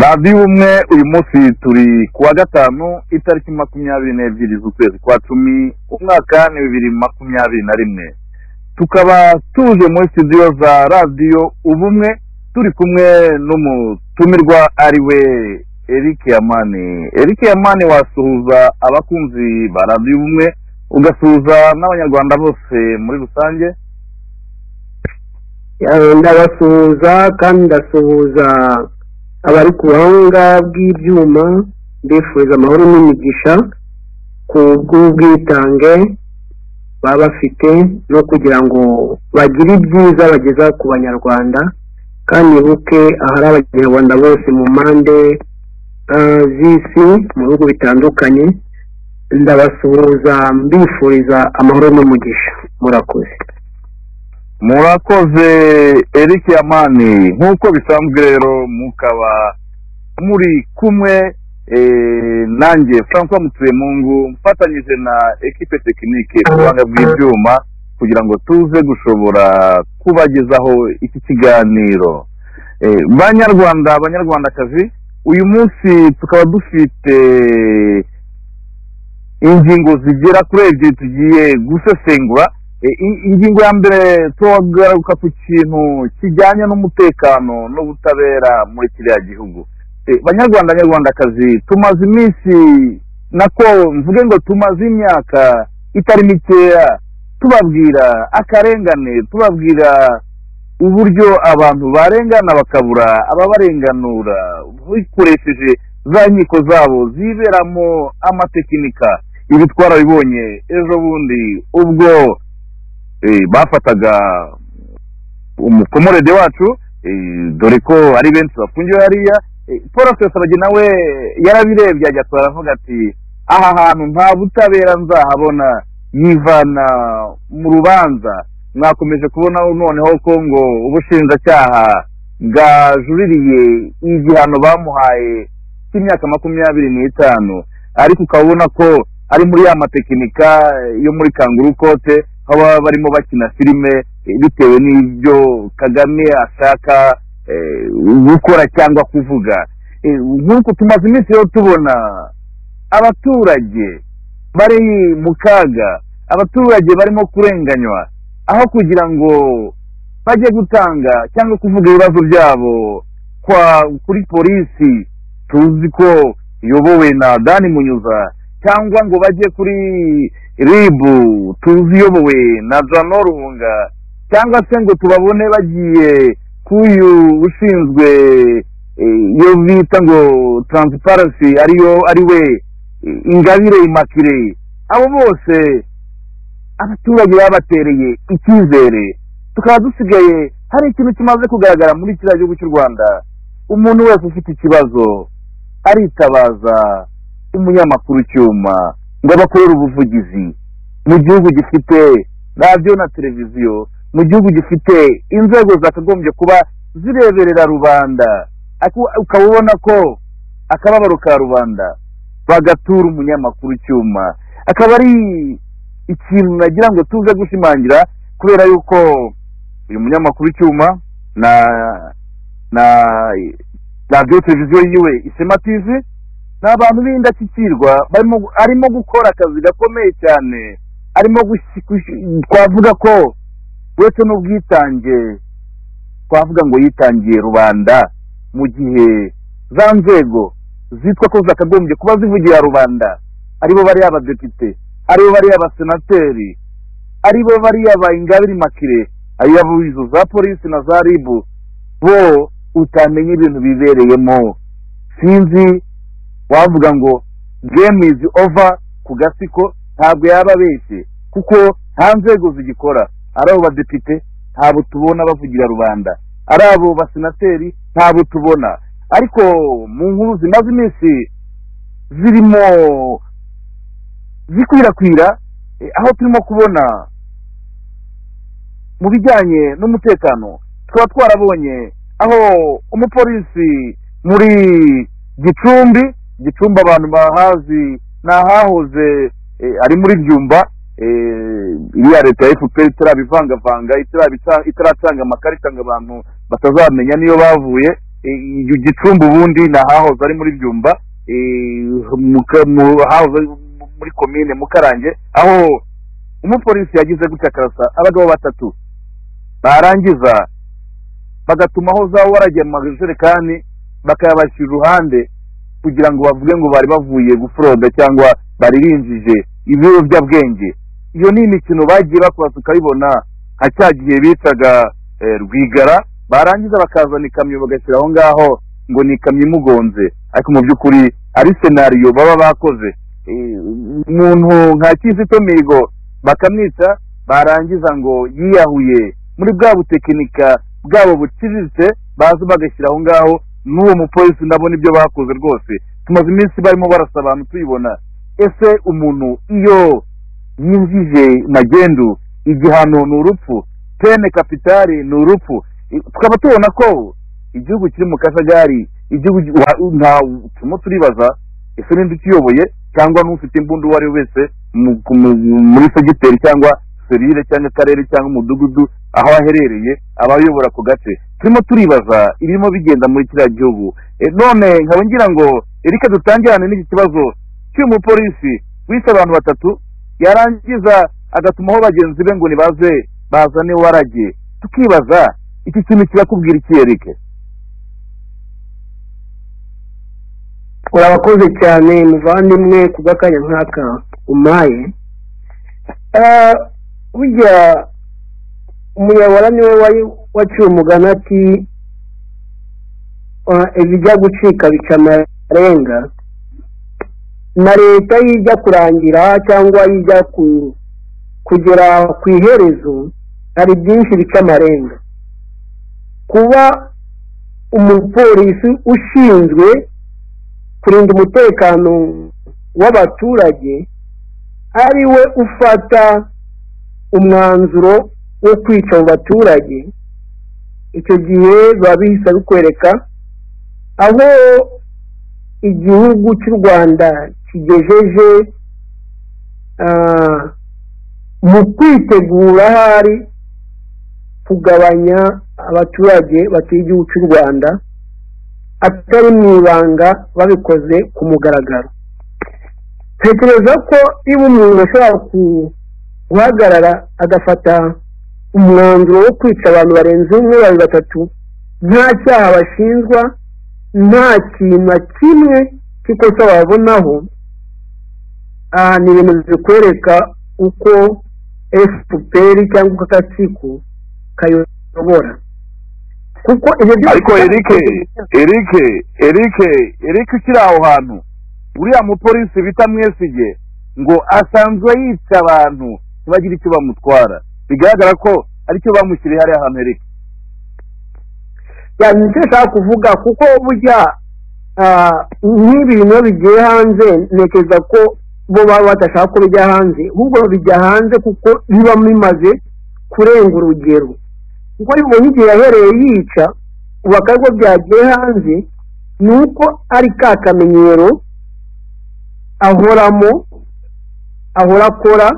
radiyo umwe uyu munsi turi ku wa gatanu itariki makumyabiri n'ebyiri z'ukwezi kwa cumi umwaka ni bibiri makumyabiri na rimwe tukaba tuje muri studio za radiyo ubumwe turi kumwe n'umutumirwa ari we eric yamani eric yamani wasuhuza abakunzi ba radiyo ubumwe ugasuhuza n'abanyarwanda bose muri rusange ndabasuhuza kandi ndasuhuza abari ku buhanga bw'ibyuma mbifuriza amahoro n'imigisha ku bw'ubwitange baba bafite no kugira ngo bagire ibyiza bageza ku banyarwanda kandi buke ahari abanyarwanda bose mu mpande eh, z'isi mu bihugu bitandukanye ndabasuhuza mbifuriza amahoro n'umugisha murakoze murakoze eric yamani nk'uko bisanzwe rero mukaba muri kumwe eh, nanjye francois mutuyemungu mfatanyije na ekipe tekinike ku buhanga bw'ibyuma kugira ngo tuze gushobora kubagezaho iki kiganiro Eh, banyarwanda banyarwandakazi uyu munsi tukaba dufite ingingo zigera kuri ebyiri tugiye gusesengura E, in- ingingo ya mbere turagaruka ku kintu kijyanye n'umutekano n'ubutabera muri kiriya gihugu E, banyarwanda banyarwandakazi tumaze iminsi nako mvuge ngo tumaze imyaka itari mikeya tubabwira akarengane tubabwira uburyo abantu barengana bakabura ababarenganura bikoresheje za nkiko zabo ziberamo amatekinika ibi twarabibonye ejo bundi ubwo eh, bafataga umukomorede wacu eh, dore ko ari benshi bafungiwe hariya eh, paul rusesabagi nawe yarabirebye agatwara aravuga ati aha hantu nta butabera nzahabona yivana mu rubanza mwakomeje kubona noneho ko ngo ubushinjacyaha bwajuririye igihano bamuhaye cy'imyaka makumyabiri n'itanu ariko ukaba ubona ko ari muri ya matekinika yo muri kanguru kote aho baba barimo bakina filime eh, bitewe n'ibyo kagame ashaka eh, gukora cyangwa kuvuga Eh, nk'uko tumaze iminsi rero tubona abaturage bari mu kaga abaturage barimo kurenganywa aho kugira ngo bajye gutanga cyangwa kuvuga ibibazo byabo kwa kuri polisi tuzi ko iyobowe na dani munyuza cyangwa ngo bajye kuri ribu tuzi iyobowe na jano ruhunga cyangwa se ngo tubabone bagiye k'uyu ushinzwe eh, iyo bita ngo taransiparansi ariyo ari we eh, ingabire imakire abo bose abaturage babatereye icyizere tukaba dusigaye hari ikintu kimaze kugaragara muri kiriya gihugu cy'u rwanda umuntu wese ufite ikibazo aritabaza umunyamakuru cyuma ngo abakorere ubuvugizi mu gihugu gifite radiyo na televiziyo mu gihugu gifite inzego zakagombye kuba zireberera rubanda Aku- ukaba ubona ko akababaro ka rubanda bagatura umunyamakuru cyuma akaba ari ikintu nagira ngo tuze gushimangira kubera yuko uyu munyamakuru icyuma na na radiyo televiziyo yiwe isema tv ni abantu b'indashyikirwa barimo arimo gukora akazi gakomeye cyane arimo gushi- gushi- twavuga ko uretse n'ubwitange twavuga ngo yitangiye rubanda mu gihe za nzego zitwa ko zakagombye kuba zivugira rubanda aribo bari abadepite aribo bari abasenateri aribo bari abayingabire makire ayabo izo za polisi na za ribu bo utamenya ibintu bibereyemo sinzi wavuga ngo game is over ku gasiko ntabwo yaba abeshye kuko nta nzego zigikora ari abo badepite ntabwo tubona bavugira rubanda ari abo basenateri ntabwo tubona ariko mu nkuru zimaze iminsi zirimo zikwirakwira eh, aho turimo kubona mu bijyanye n'umutekano tukaba twarabonye aho umupolisi muri gicumbi gicumbi abantu bahazi ni ahahoze eh, ari muri byumba eh, iriya leta ya efuperi itarabivangavanga itarabica- itaracanga amakarita ngo abantu batazamenya niyo bavuye gicumbi ubundi ni ahahoze ari muri byumba hahoze ari muri komine mukarange aho umupolisi yagize gutya akarasa abagabo batatu barangiza bagatumaho za waragiye mu majerekani bakayabashyira iruhande kugira ngo bavuge ngo bari bavuye guforoda cyangwa baririnjije ibiyobyabwenge iyo ni imikino bagiye bakora tukayibona nka cya gihe bitaga rwigara barangiza bakazana ikamyo bagashyira aho ngaho ngo ni ikamyo imugonze ariko mu by'ukuri ari senariyo baba bakoze umuntu nka kizito mihigo bakamwica barangiza ngo yiyahuye muri bwa butekinika bwabo buciriritse baza bagashyira aho ngaho n'uwo mupolisi ndabona ibyo bakoze rwose tumaze iminsi barimo barasa abantu tuyibona ese umuntu iyo yinjije magendu igihano ni urupfu pene kapitari ni urupfu tukaba tubona ko igihugu kiri mu kajagari igihugu turimo turibaza ese ninde ukiyoboye cyangwa n'ufite imbunda uwo ari we wese muri segiteri cyangwa serire cyangwa akarere cyangwa umudugudu aho aherereye aba ayobora ako gace turimo turibaza ibirimo bigenda muri kiriya gihugu none nkaba ngira ngo erike dutangirane n'iki kibazo cy'uyu mupolisi wishe abantu batatu yarangiza agatumaho bagenzi be ngo nibaze bazane warage tukibaza iki kintu kirakubwira iki erike urabakoze cyane muvandimwe ku bw'akanya nk'aka umaye burya umuyobora niwe waciye umugani ati ibijya gucika bica amarenga na leta yijya kurangira cyangwa yijya kugera ku iherezo hari byinshi bica amarenga kuba umupolisi ushinzwe kurinda umutekano w'abaturage ari we ufata umwanzuro wo kwica mu baturage icyo gihe biba bihise bikwereka aho igihugu cy'u rwanda kigejeje mu kwitegura ahari kugabanya abaturage batuye igihugu cy'u rwanda atari mu ibanga babikoze ku mugaragaro tekereza ko niba umuntu ashobora guhagarara agafata umwanzuro wo kwica abantu barenze umwe babiri batatu nta cyaha bashinjwa nta kintu na kimwe cy'ikosa wabonaho aha ni ibintu bikwereka uko efuperi cyangwa uko agatsiko kayobora kuko ibyo byose ariko erike erike erike erike ukiri aho hantu uriya mupolisi bita mwesige ngo asanzwe yica abantu ntibagire icyo bamutwara bigaragara ko aricyo bamushyiriye hariya hantu erike ni icyo ashaka kuvuga kuko burya nk'ibi bintu bigiye hanze ntekereza ko bo baba badashaka ko bijya hanze ahubwo bijya hanze kuko biba bimaze kurenga urugero kuko bibonye igihe yahereye yica ubu akarwa byagiye hanze ni uko ari ka kamenyero ahoramo ahora akora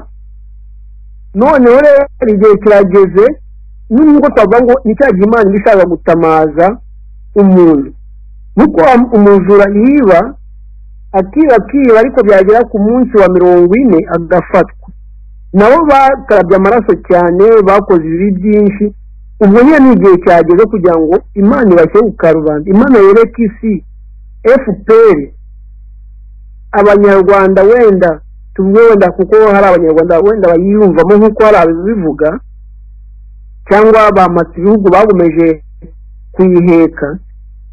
noneho rero igihe kirageze nubwo twavuga ngo ni cya gihe imana iba ishaka gutamaza umuntu nuko umujura yiba akiba akiba ariko byagera ku munsi wa mirongo ine agafatwa nabo bakarabye amaraso cyane bakoze ibibi byinshi ubwo nyine ni igihe cyageze kugira ngo imana ibashe ku karubanda imana yereke isi fpr abanyarwanda wenda tuvuge wenda kuko hari abanyarwanda wenda bayiyumvamo nk'uko hari ababivuga cyangwa bamata ibihugu bagomeje kuyiheka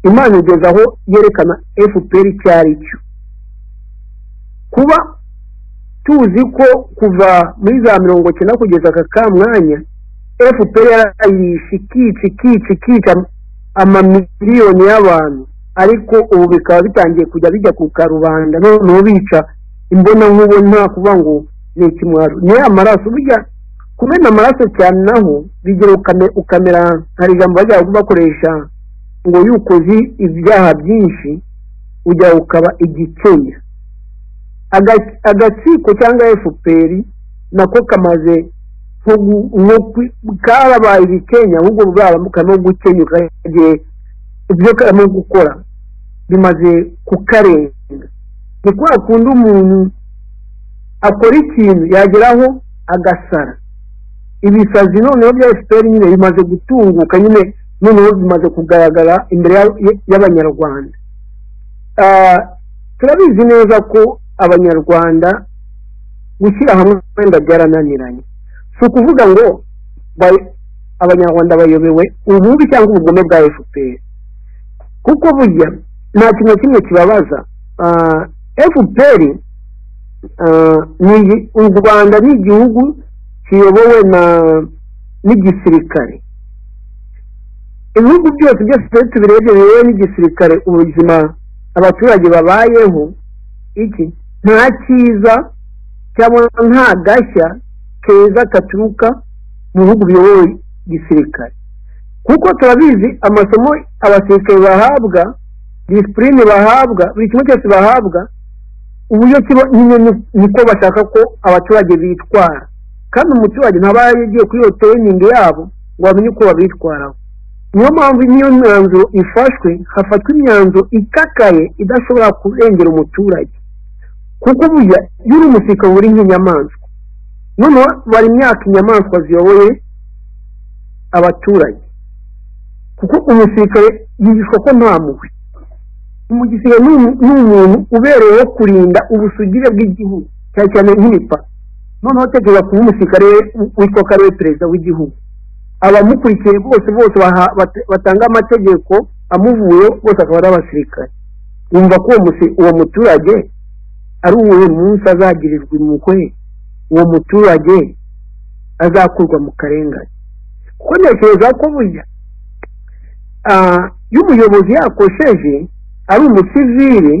imana igeze aho yerekana fpr icyo ari cyo kuba tuzi ko kuva muri za mirongo icyenda kugeza aka ka mwanya fpr yarayishe ikica ikica ikica amamiliyoni y'abantu ariko ubu bikaba bitangiye kujya bijya ku karubanda noneho bica imbona nkubona kuvuga ngo ni ikimwaro ni ya maraso burya kumena amaraso cyane naho bigira ukamera hari ijambo bajya bakoresha ngo iyo ukoze ibyaha byinshi ujya ukaba igikenya agatsiko cyangwa fpr nako kamaze karabaye ibikenya ahubwo bwabamuka no gukenyuka igihe ibyo karimo gukora bimaze kukarenga ni kwa kundi umuntu akora ikintu yageraho agasara ibisazi noneho bya efuperi nyine bimaze gutunguka nyine noneho bimaze kugaragara imbere y'abanyarwanda turabizi neza ko abanyarwanda gushyira hamwe wenda byarananiranye si ukuvuga ngo abanyarwanda bayobewe ububi cyangwa ubugome bwa efuperi kuko burya nta kintu kimwe kibabaza efuperi u rwanda ni igihugu kiyobowe n'igisirikare ibihugu byose byose tubirebye biyobowe n'igisirikare ubuzima abaturage babayeho iki nta cyiza cyangwa nta gashya keza katuruka mu bihugu biyobowe gisirikare kuko turabizi amasomo abasirikare bahabwa disipurine bahabwa buri kimwe cyose bahabwa uburyo kiba nyine niko bashaka ko abaturage bitwara kandi umuturage ntaba yagiye kuri iyo teyiningi yabo ngo bamenye uko babitwaraho niyo mpamvu niyo myanzuro ifashwe hafatwa imyanzuro ikakaye idashobora kurengera umuturage kuko burya iyo uri umusirikare uri nk'inyamaswa noneho bari imyaka inyamaswa ziyoboye abaturage kuko umusirikare yigishwa ko nta mubi umugisirikare ni umuntu ubereyeho kurinda ubusugire bw'igihugu cyane cyane nk'imipaka noneho tekereza kuba umusirikare witwa karere perezida w'igihugu abamukurikiye bose bose batanga amategeko amuvuyeho bose akaba ari abasirikare wumva ko uwo muturage ari uwuhe munsi azagirirwa impuhwe uwo muturage azakurwa mu karengane kuko ntekereza ko burya iyo umuyobozi yakosheje ari umusivili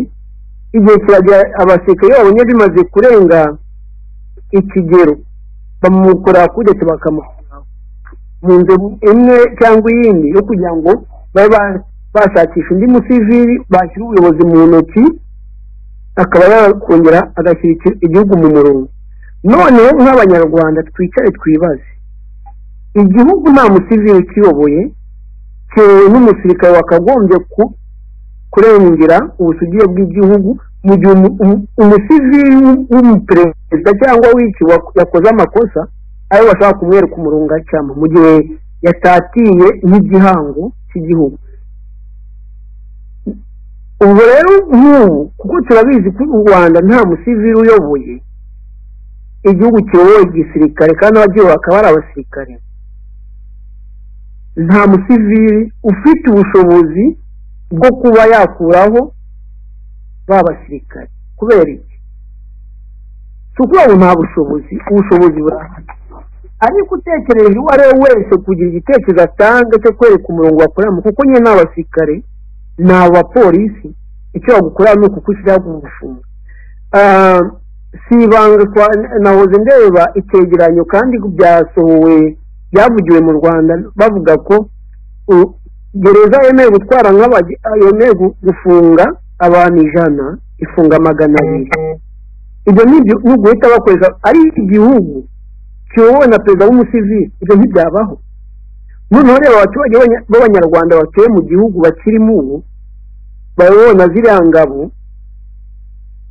igihe kiragera abasirikare babonye bimaze kurenga ikigero bamukora kudeta bakamukora mu nzu imwe cyangwa iyindi yo kugira ngo babe bashakisha undi musivili bashyira ubuyobozi mu ntoki akaba yakongera agashyira igihugu mu murongo noneho nk'abanyarwanda twicare twibaze igihugu nta musivili ukiyoboye cyewe n'umusirikare wakagombye kurengera ubusugire bw'igihugu mu gihe umusivili w'umuperezida cyangwa w'iki yakoze amakosa ayo bashaka kumwereka umurongo cyangwa mu gihe yatatiye nk'igihango cy'igihugu ubwo rero nk'ubu kuko turabizi ko u rwanda nta musivili uyoboye igihugu kiyoboye igisirikare kandi abagiye bakaba ari abasirikare nta musivili ufite ubushobozi bwo kuba yakuraho ba basirikare kubera iki si ukuvuga nta bushobozi ubushobozi burahari ariko utekereje uwo ari we wese kugira igitekerezo atanga cyo kwereka umurongo wakoreramo kuko nyine ni abasirikare ni abapolisi icyo bagukora ni ukukushyiraho umufungo si ibanga nahoze ndeba icyegeranyo kandi byasohowe byavugiwe mu rwanda bavuga ko gereza yemewe gutwara yemewe gufunga abantu ijana ifunga magana abiri ibyo ni uguhita bakoresha ari igihugu kiyobowe na perezida w'umusivili ibyo ntibyabaho noneho reba abaturage b'abanyarwanda batuye mu gihugu bakirimo ubu babona ziriya ngabo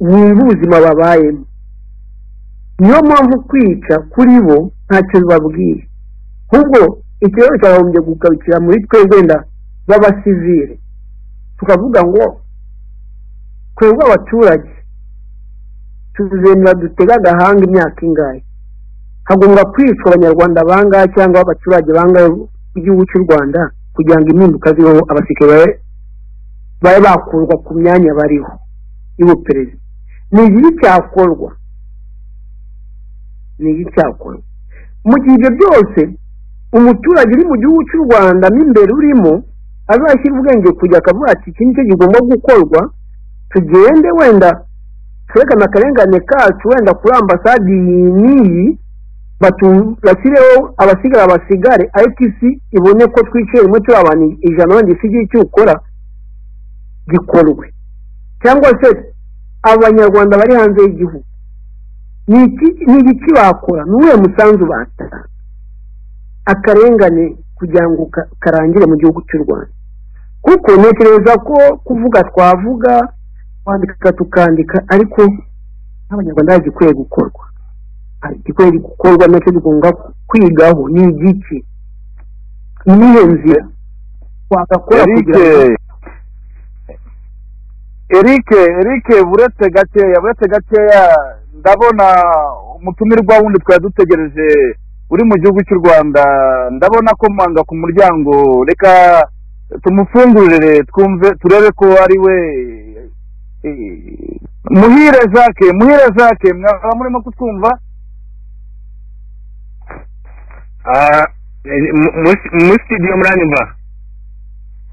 wumva ubuzima babayemo niyo mpamvu kwica kuri bo ntacyo bibabwiye ahubwo ikibazo cyagombye gugarukira muri twe wenda b'abasivile tukavuga ngo twebwe abaturage tuzemera dutega agahanga imyaka ingahe hagomba kwicwa abanyarwanda bangahe cyangwa abaturage bangahe b'igihugu cy'u rwanda kugira ngo impinduka zibeho abasirikare babe bakurwa ku myanya bariho y'ubuperezida ni iki cyakorwa ni iki cyakorwa mu gihe ibyo byose umuturage uri mu gihugu cy'u rwanda mo imbere urimo azashyira ubwenge kujya akavuga ati iki nicyo kigomba gukorwa tugende wenda twerekane akarengane kacu wenda kuri ambasade iyi n'iyi basireho abasigara basigare itc ibone ko twicaye rimwe turi abantu ijana wenda isigaye icyo ukora gikorwe cyangwa se abanyarwanda bari hanze y'igihugu ni igiki bakora ni uwuhe musanzu batanga akarengane kugira ngo karangire mu gihugu cy'u rwanda kuko ntekereza ko kuvuga twavuga kwandika tukandika ariko nk'abanyarwanda hari igikwiye gukorwa hari igikwiye gukorwa nacyo tugomba kwigaho ni igiki niyo nzira twagakora kugira ngo erike erike erike buretse gakeya buretse gakeya ndabona umutumirwa wundi twari dutegereje uri mu gihugu cy'u rwanda ndabona ko mwanga ku muryango reka tumufungurire twumve turebe ko ari we eh, muhire jacques muhire jacques mwaba murimo kutwumva muri sitidiyo muranyumva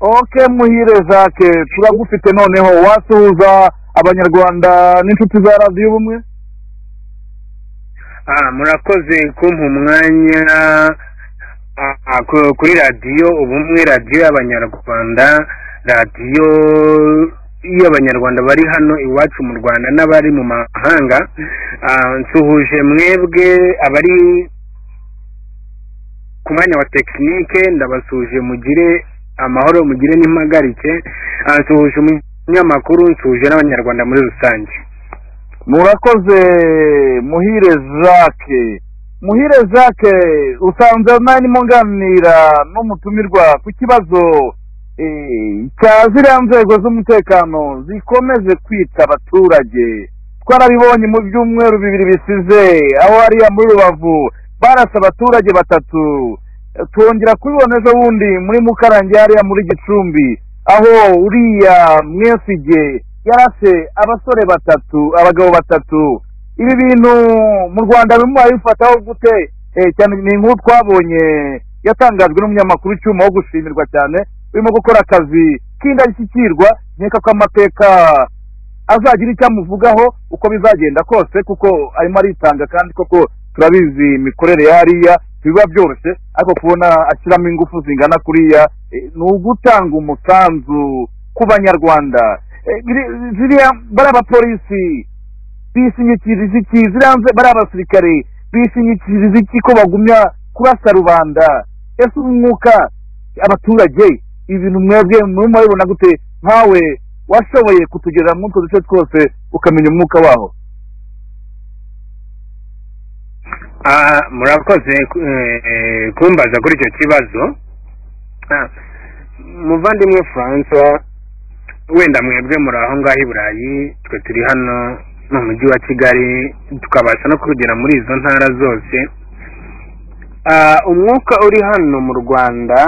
ok muhire jacques turagufite noneho wasuhuza abanyarwanda n'inshuti za radiyo ubumwe Ah, murakoze kumpa umwanya ah, ah, ku- kuri radiyo ubumwe radiyo y'abanyarwanda radiyo y'abanyarwanda bari hano iwacu mu rwanda n'abari mu mahanga Ah, nsuhuje mwebwe abari ku mwanya wa tekinike ndabasuhuje mugire amahoro mugire n'impagarike Ah, nsuhuje umunyamakuru nsuhuje n'abanyarwanda muri rusange murakoze muhire jacques muhire jacques usanze narimo nganira n'umutumirwa ku kibazo eh, cya ziriya nzego z'umutekano zikomeje kwita abaturage twarabibonye mu byumweru bibiri bisize aho hariya muri rubavu barasa abaturage batatu Eh, twongera kubibona ejo bundi muri mukarange hariya muri gicumbi aho uriya mwesige yarase abasore batatu abagabo batatu ibi bintu mu rwanda bimwe bifataho gute Eh, cyane ni inkuru twabonye yatangajwe n'umunyamakuru icyuma wo gushimirwa cyane urimo gukora akazi k'indashyikirwa nkeka ko amateka azagira icyo amuvugaho uko bizagenda kose kuko arimo aritanga kandi koko turabizi imikorere ya hariya biba byoroshye ariko kubona ashyiramo ingufu zingana kuriya eh, ni ugutanga umusanzu ku banyarwanda Eh, biri- ziriya bari abapolisi bishingikiriza iki ziriya nze- bari abasirikare bishingikiriza iki ko bagumya kurasa rubanda ese umwuka abaturage ibintu mwebwe muri murabibona gute nkawe washoboye kutugera muri utwo duce twose ukamenya umwuka waho Ah, murakoze eh, kumbaza kuri icyo kibazo Ah, muvandimwe francois wenda mwebwe muri aho ngaho i burayi twe turi hano mu mujyi wa kigali tukabasha no kugera muri izo ntara zose Ah, umwuka uri hano mu rwanda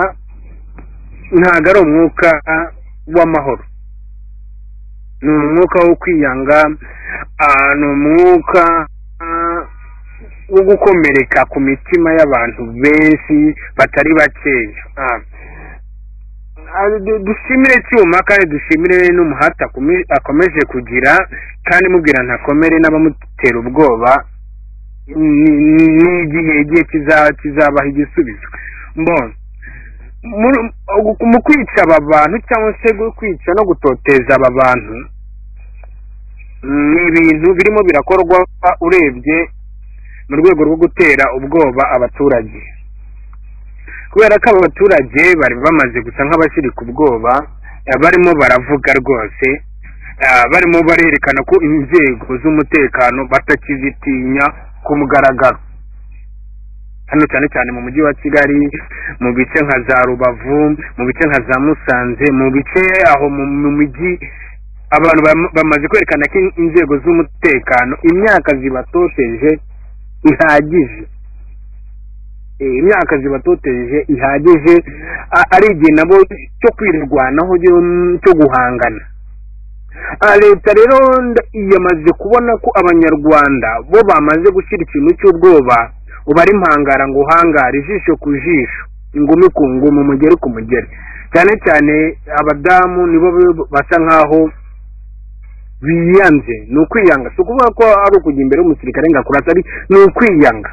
ntabwo ari umwuka w'amahoro ni umwuka wo kwiyanga ah, ni umwuka ah, wo gukomereka ku mitima y'abantu benshi batari bakeya Ah. Ah, du- dushimire cyuma kandi dushimire n'umuhati akome- akomeje kugira kandi mubwira ntakomere n'abamutera ubwoba Ni- ni- ni igihe igihe kiza- kizabaha igisubizo mbona Muri- mu kwica aba bantu cyangwa se gu- kwica no gutoteza aba bantu ni ibintu birimo birakorwa urebye mu rwego rwo gutera ubwoba abaturage kubera ko aba baturage bari bamaze gusa nk'abashyiri ku bwoba eh, barimo baravuga rwose eh, barimo barerekana ko inzego z'umutekano batakizitinya ku mugaragaro hano cyane cyane mu mujyi wa kigali mu bice nka za rubavu mu bice nka za musanze mu bice aho mu mu mijyi abantu bam- bamaze kwerekana ko in- inzego z'umutekano imyaka zibatosheje ihagije Eh, imyaka zibatoteje ihagije a- ari igihe nabo cyo kwirwanaho cyo- cyo guhangana Ah, leta rero nda- yamaze kubona ko abanyarwanda bo bamaze gushyira ikintu cy'ubwoba ubara impangara ngo uhangare ijisho ku jisho ingumi ku ngumi umugeri ku mugeri cyane cyane abadamu nibo be- basa nkaho biyanze ni ukwiyanga si ukuvuga ko ari ukujya imbere y'umusirikare ngo akurasa ari ni ukwiyanga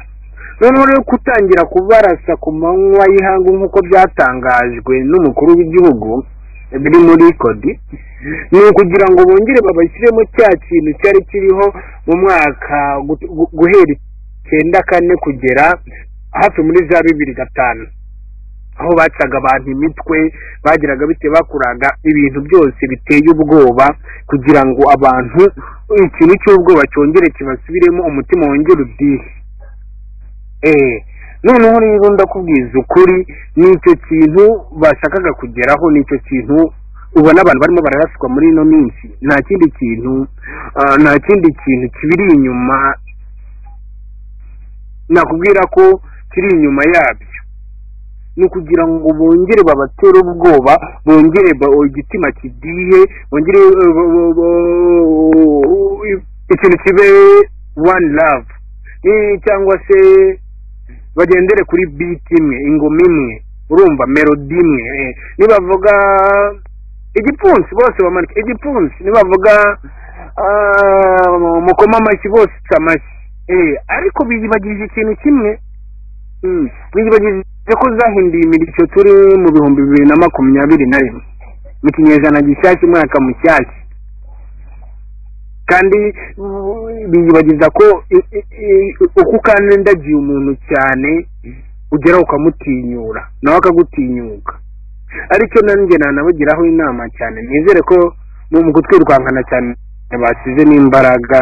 noneho rero gutangira kubarasa ku manywa y'ihangu nk'uko byatangajwe n'umukuru w'igihugu biri muri kodi ni ukugira ngo bongere babashyiremo cya kintu cyari kiriho mu mwaka gu- gu- guhera icyenda kane kugera hafi muri za bibiri gatanu aho bacaga abantu imitwe bagiraga bite bakuraga ibintu byose biteye ubwoba kugira ngo abantu ikintu cy'ubwoba cyongere kibasubiremo umutima wongere udihe eee noneho rero ndakubwiza ukuri nicyo kintu bashakaga kugeraho nicyo kintu ubona abantu barimo bararaswa muri ino minsi nta kindi kintu nta kindi kintu kibiri inyuma nakubwira ko kiri inyuma yabyo ni ukugira ngo bongere babatere ubwoba bongere igitima kidihe bongere ikintu kibe one love cyangwa se bagendere kuri biti imwe ingoma imwe urumva melodi imwe nibavuga igipfunsi bose bamanike igipfunsi nibavuga mukoma amashyi bose uca amashyi ariko biyibagije ikintu kimwe biyibagije ko zahinduye imirishyo turi mu bihumbi bibiri na makumyabiri na rimwe mu kinyejana gishyashya umwaka mushyashya kandi biyibagiza ko uko ukandagiye umuntu cyane ugera ukamutinyura nawe akagutinyuka aricyo nanjye nanabugiraho inama cyane nizere ko mu kutwirukankana cyane basize n'imbaraga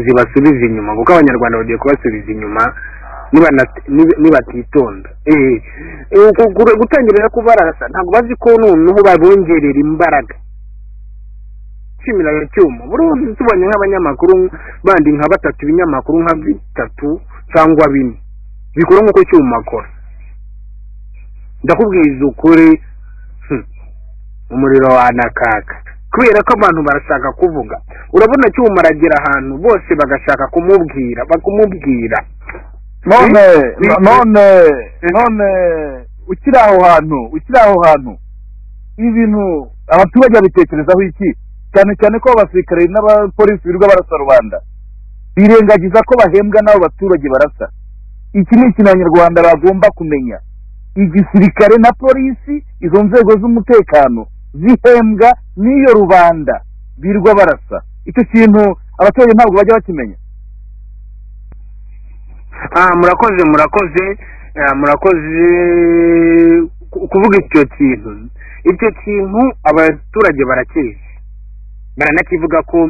zibasubiza inyuma kuko abanyarwanda bagiye kubasubiza inyuma nibatitonda gutangira no kubarasa ntabwo bazi ko noneho babongerera imbaraga nshimira cyuma burundu tubonye nk'abanyamakuru bandi nka batatu ibinyamakuru nka bitatu cyangwa bine bikora nk'uko cyuma akora ndakubwiza ukuri umuriro wanakaka kubera ko abantu barashaka kuvuga urabona cyuma aragera ahantu bose bagashaka kumubwira bakumubwira none none none ukiri aho hantu ukiri aho hantu ibintu abaturage babitekerezaho iki cyane cyane ko abasirikare n'abapolisi birirwa barasa rubanda birengagiza ko bahembwa n'abo baturage barasa iki ni ikintu abanyarwanda bagomba kumenya igisirikare na polisi izo nzego z'umutekano zihembwa n'iyo rubanda birirwa barasa icyo kintu abaturage ntabwo bajya bakimenya murakoze murakoze murakoze kuvuga icyo kintu icyo kintu abaturage barakizi baranakivuga ko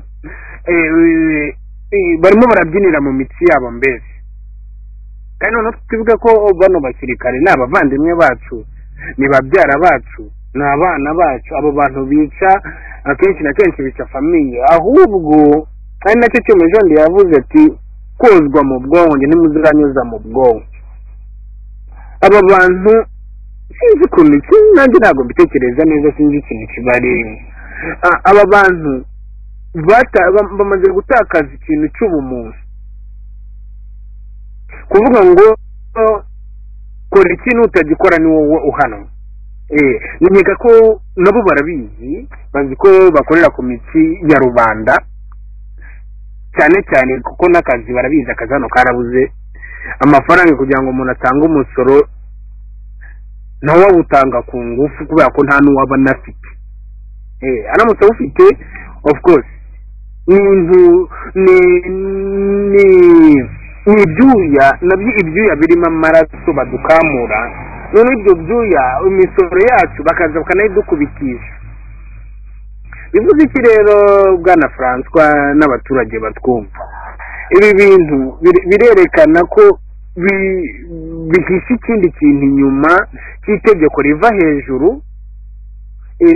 barimo barabyinira mu mitsi yabo mbese kandi noneho tukivuga ko bano basirikare ni abavandimwe bacu ni babyara bacu ni abana bacu abo bantu bica akenshi na kenshi bica famiye ahubwo ari nacyo cyuma jondi yavuze ati kozwa mu bwonko ntimuziranyuza mu bwonko aba bantu sinzi ukuntu nanjye ntabwo mbitekereza neza sinzi ikintu kibarimo aba bantu bamaze gutakaza ikintu cy'ubumuntu kuvuga ngo kora ikintu utagikora ni wowe uhanwa nkeka ko nabo barabizi bazi ko bakorera ku mitsi ya rubanda cyane cyane kuko n'akazi barabizi akazi hano karabuze amafaranga kugira ngo umuntu atange umusoro nawe awutanga ku ngufu kubera ko nta n'uwaba anafite aramutse awufite of course ni ibyuya nabyo ibyuya birimo amaraso badukamura none ibyo byuya imisoro yacu bakaza bakanayidukubitisha bivuze iki rero bwana francois n'abaturage batwumva ibi bintu birerekana ko bihishe ikindi kintu inyuma cy'itegeko riva hejuru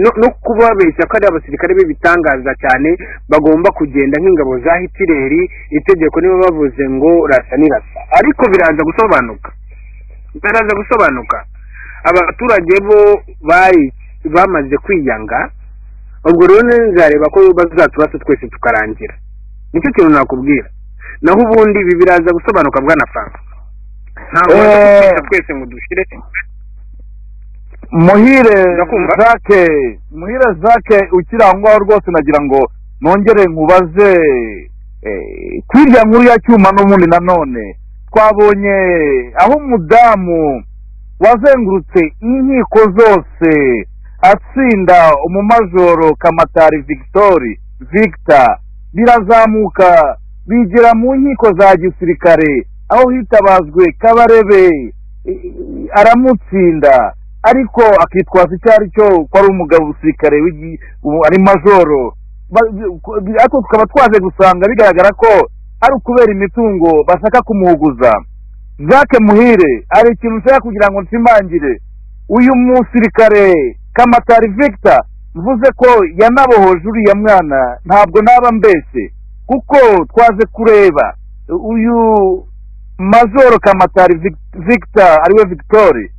no kubabeshya ko ari abasirikare b'ibitangaza cyane bagomba kugenda nk'ingabo za hitireri itegeko niba bavuze ngo rasa nirasa ariko biraza gusobanuka biraza gusobanuka abaturage bo bamaze kwiyanga ubwo rero nzareba ko bazaturasa twese tukarangira nicyo kintu nakubwira naho ubundi ibi biraza gusobanuka bwa na franco ntabwo baza twese ngo dushire muhire zake muhire zake ukiri aho ngaho rwose nagira ngo nongere nkubaze kwirya nkuru ya cyuma n'ubundi nanone twabonye aho umudamu wazengurutse inkiko zose atsinda umumajoro kamatari vigitori victor birazamuka bigira mu nkiko za gisirikare aho hitabazwe kabarebe i- i- aramutsinda ariko akitwaza icyo ari cyo ko ari umugabo usirikare w'igi- ubu ari majoro Ba- ku- bi- ariko tukaba twaje gusanga bigaragara ko ari ukubera imitungo bashaka kumuhuguza jacques muhire hari ikintu nshaka kugira ngo nshimangire uyu musirikare kamatari victor mvuze ko yanabohoje uriya mwana ntabwo naba mbese kuko twaje kureba uyu majoro kamatari Vic- victor ariwe victoire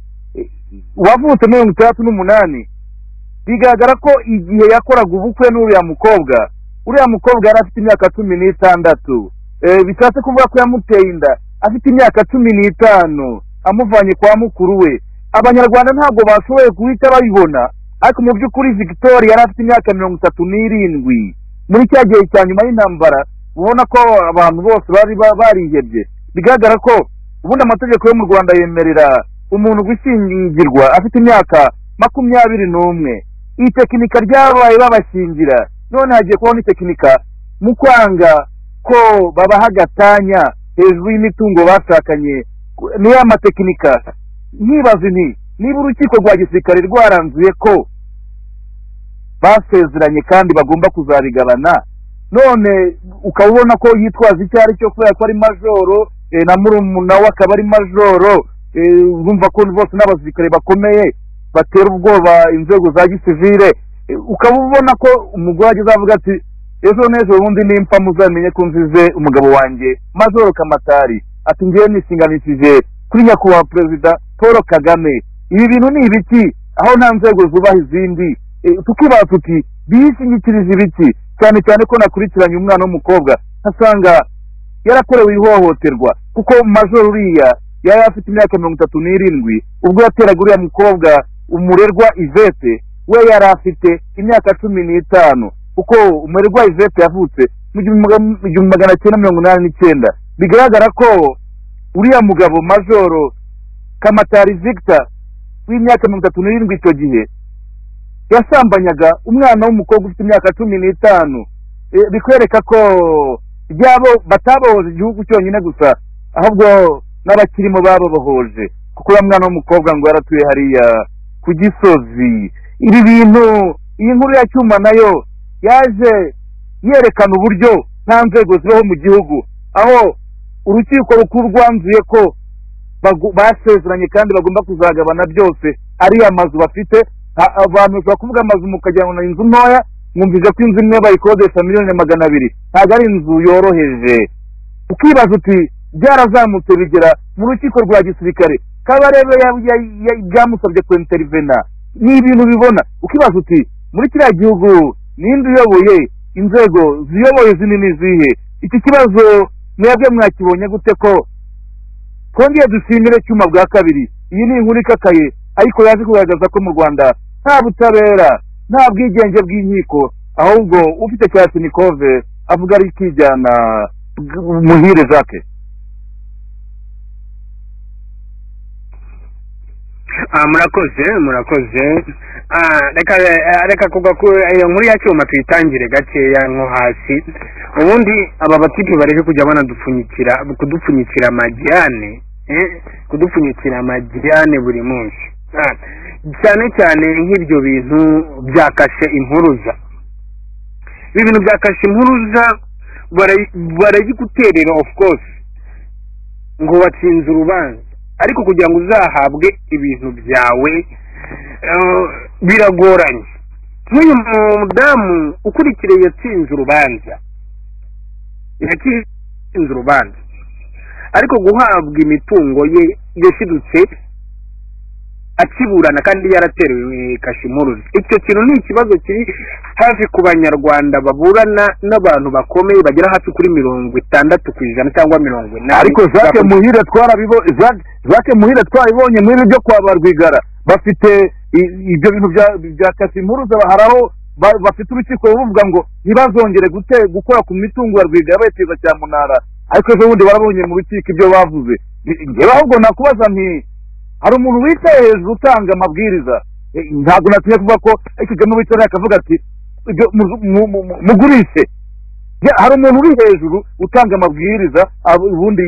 wavutse muri mirongo itandatu n'umunani bigaragara ko igihe yakoraga ubukwe n'uriya mukobwa uriya mukobwa yari afite imyaka cumi n'itandatu Eh, bishatse kuvuga ko yamuteye inda afite imyaka cumi n'itanu amuvanye kwa mukuru we abanyarwanda ntabwo bashoboye guhita babibona ariko mu by'ukuri victoria yari afite imyaka mirongo itatu n'irindwi muri cya gihe cya nyuma y'intambara ubona ko abantu bose bari ba- barihebye bigaragara ko ubundi amategeko yo mu rwanda yemerera umuntu gushyingirwa afite imyaka makumyabiri n'umwe iyi tekinika ryabaye babashingira none hagiye kubaho itekinika mu kwanga ko babaha agatanya hejuru y'imitungo bashakanye niyo amatekinika nkibaza nti niba urukiko rwa gisirikare rwaranzuye ko basezeranye kandi bagomba kuzabigabana none ukaba ubona ko yitwaza icyo ari cyo kubera ko ari majoro eh, na murumuna we akaba ari majoro eh, urumva ko bose n'abasirikare bakomeye batera ubwoba inzego za gisivire Eh, ukaba ubona ko umugore ageze avuga ati ejo n'ejo bundi nimpa muzamenye ko nzize umugabo wanjye majoro kamatari ati ngewe nishinganishije kuri nyakubahwa perezida paul kagame ibi bintu ni ibiki aho nta nzego zubaha izindi Eh, tukibaza tuti biyishingikiriza ibiki cyane cyane ko nakurikiranye umwana w'umukobwa nkasanga yarakorewe ihohoterwa kuko majoro uriya yari afite imyaka mirongo itatu n'irindwi ubwo yateraga uriya mukobwa umurerwa ivete we yari afite imyaka cumi n'itanu kuko umurerwa ivete yavutse mu gihumbi maga- mu gihumbi magana cyenda mirongo inani n'icyenda bigaragara ko uriya mugabo majoro kamatari victor w'imyaka mirongo itatu n'irindwi icyo gihe yasambanyaga umwana w'umukobwa ufite imyaka cumi n'itanu Eh, bikwereka ko byabo batabohoje igihugu cyonyine gusa ahubwo n'abakirimo bababohoje kuko uriya mwana w'umukobwa ngo yaratuye hariya ku gisozi ibi bintu iyi nkuru ya cyuma nayo yaje yerekana uburyo nta nzego zibaho mu gihugu aho urukiko rukuru rwanzuye ko bagu- basezeranye kandi bagomba kuzagabana byose ariya mazu bafite a- abantu bashobora kuvuga amazu mukagira ngo ni inzu ntoya mwumvise ko inzu imwe bayikodesha miliyoni magana abiri ntabwo ari inzu yoroheje ukibaza uti byarazamutse bigera mu rukiko rwa gisirikare kabarebe ya- ya- ya- byamusabye kwinterivena ni ibintu bibona ukibaza uti muri kiriya gihugu ninde uyoboye inzego ziyoboye zini n'izihe iki kibazo mwebwe mwakibonye gute ko twongeye dushimire cyuma bwa kabiri iyi ni inkuru ikakaye ariko yaje kugaragaza ko mu rwanda nta butabera nta bwigenge bw'inkiko ahubwo ufite kalasinikove avuga ari ikijyana bw- muhire jacques Ah, murakoze murakoze Ah, reka eh, reka kuva ku iyo nkuru ya cyuma tuyitangire gakeya nko hasi ubundi aba batipe bareke kujya banadupfunyikira kudupfunyikira amajyane eh, kudupfunyikira amajyane buri munsi Ah, cyane cyane nk'ibyo bintu byakashe impuruza ibi bintu byakashe impuruza barayi- barayiguterera of course ngo watsinze urubanza ariko kugira ngo uzahabwe ibintu byawe eh, biragoranye nk'uyu mudamu ukurikiye yatsinze urubanza yatsinze urubanza ariko guhabwa imitungo ye yashidutse akiburana kandi yaraterewe kashimuruzi icyo kintu ni ikibazo kiri hafi ku banyarwanda baburana n'abantu bakomeye bagera hafi kuri mirongo itandatu ku ijana cyangwa mirongo inani ariko jacques muhire twarabibo- Jacques- Jacques muhire twarabibonye muri ibi byo kwa barwigara bafite i- ibyo bintu bya- bya kasimpuruza hari aho ba- bafite urukiko ruvuga ngo ntibazongere gute- gukora ku mitungo ya rwigara bayiteza cya munara ariko ejo bundi barabonye mu rukiko ibyo bavuze Ni- njyewe ahubwo nakubaza nti hari umuntu wicaye hejuru utanga amabwiriza Eh, ntabwo natumye kuvuga ko eh, kagame wicaye akavuga ati "Ibyo mu- mu- mu- mugurishe Ya, hari umuntu uri hejuru utanga amabwiriza ab- ubundi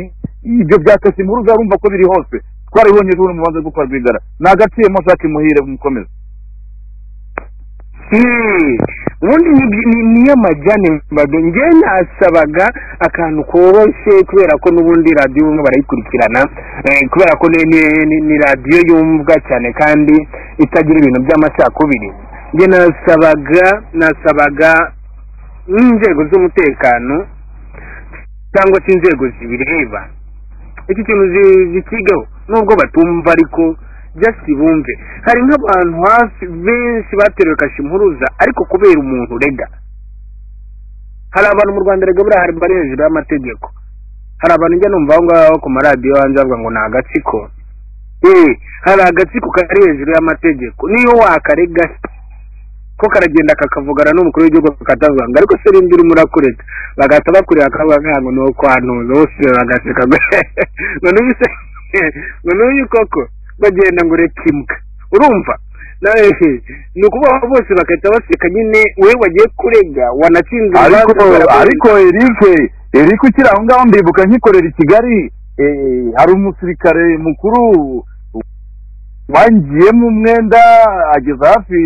ibyo byakasimuruza urumva ko biri hose twarabibonye rero mu banza rwo kwa rwigara ni agaciro Jacques muhire mukomeza ubundi niyo majyane mbaga njye nasabaga akantu koroshye kubera ko n'ubundi radiyo bamwe barayikurikirana kubera ko ni radiyo yumvwa cyane kandi itagira ibintu by'amacakubiri njye nasabaga nasabaga n'inzego z'umutekano cyangwa se inzego zibireba iki kintu zikigaho nubwo batumva ariko just bumve hari nk'abantu hafi benshi bateruye kashimpuruza ariko kubera umuntu urega hari abantu mu rwanda rega buriya hari bari hejuru y'amategeko hari abantu njya numva aho ngaho ku maradiyo hanze bavuga ngo ni agatsiko eee hari agatsiko kari hejuru y'amategeko niyo wakarega ko karagenda kakavugana n'umukuru w'igihugu katavuga ngo ariko se rindi urimo urakureka bagahita bakureba akavuga nkago ni ukwanuza bose bagaseka none uyu se none uyu koko bagenda ngo ureke imbwa urumva ni ukubaho bose bagahita baseka nyine wowe wagiye kurega wanatsinze ariko ariko erike erike ukiri aho ngaho ndibuka nkikorera i kigali hari umusirikare mukuru wangiyemo umwenda ageza hafi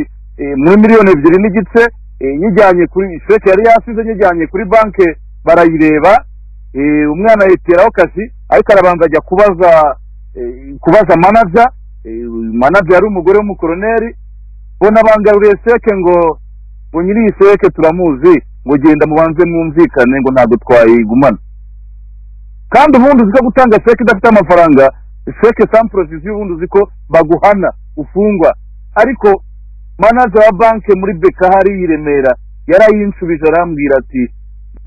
muri miliyoni ebyiri n'igice nyijyanye kuri sheke yari yasize nyijyanye kuri banki barayireba umwana yiteraho kashi ariko arabanza ajya kubaza kubaza manaja manaja yari umugore w'umukoroneri bo nabangaruye seke ngo ngo nyiri iyi seke turamuzi ngo genda mubanze mwumvikane ngo ntabwo twayigumana kandi ubundi uzi ko gutanga seke idafite amafaranga seke sampuresiziyo ubundi uzi ko baguhana ufungwa ariko manaja wa banki muri beka hari i remera yarayinshubije arambwira ati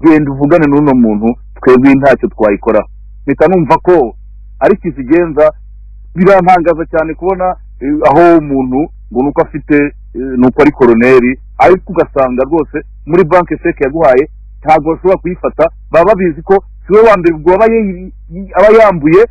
genda uvugane n'uno muntu twebwe ntacyo twayikoraho mpita numva ko ariko izigenza birantangaza cyane kubona aho umuntu ngo nuko afite nuko ari koroneri ariko ugasanga rwose muri banki seke yaguhaye ntabwo bashobora kuyifata baba babizi ko siwe wa mbere ubwo aba yambuye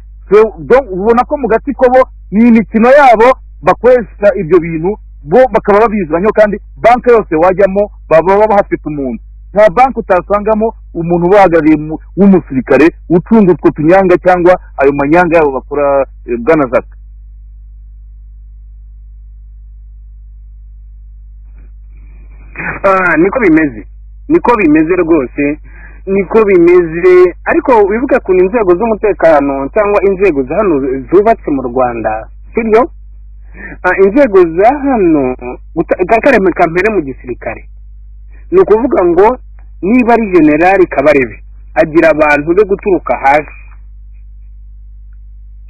ubona ko mu gati ko bo ni imikino yabo bakoresha ibyo bintu bo bakaba babiziranye kandi banki yose wajyamo baba bahafite umuntu nta banki utasangamo umuntu ubahagarariye w'umusirikare utunga utwo tunyanga cyangwa ayo manyanga yabo bakora bwanazaka niko bimeze niko bimeze rwose niko bimeze ariko wibuke ukuntu inzego z'umutekano cyangwa inzego za hano zubatse mu rwanda sibyo inzego za hano kampere mu gisirikare ni ukuvuga ngo niba ari generali kabarebe agira abantu be guturuka hasi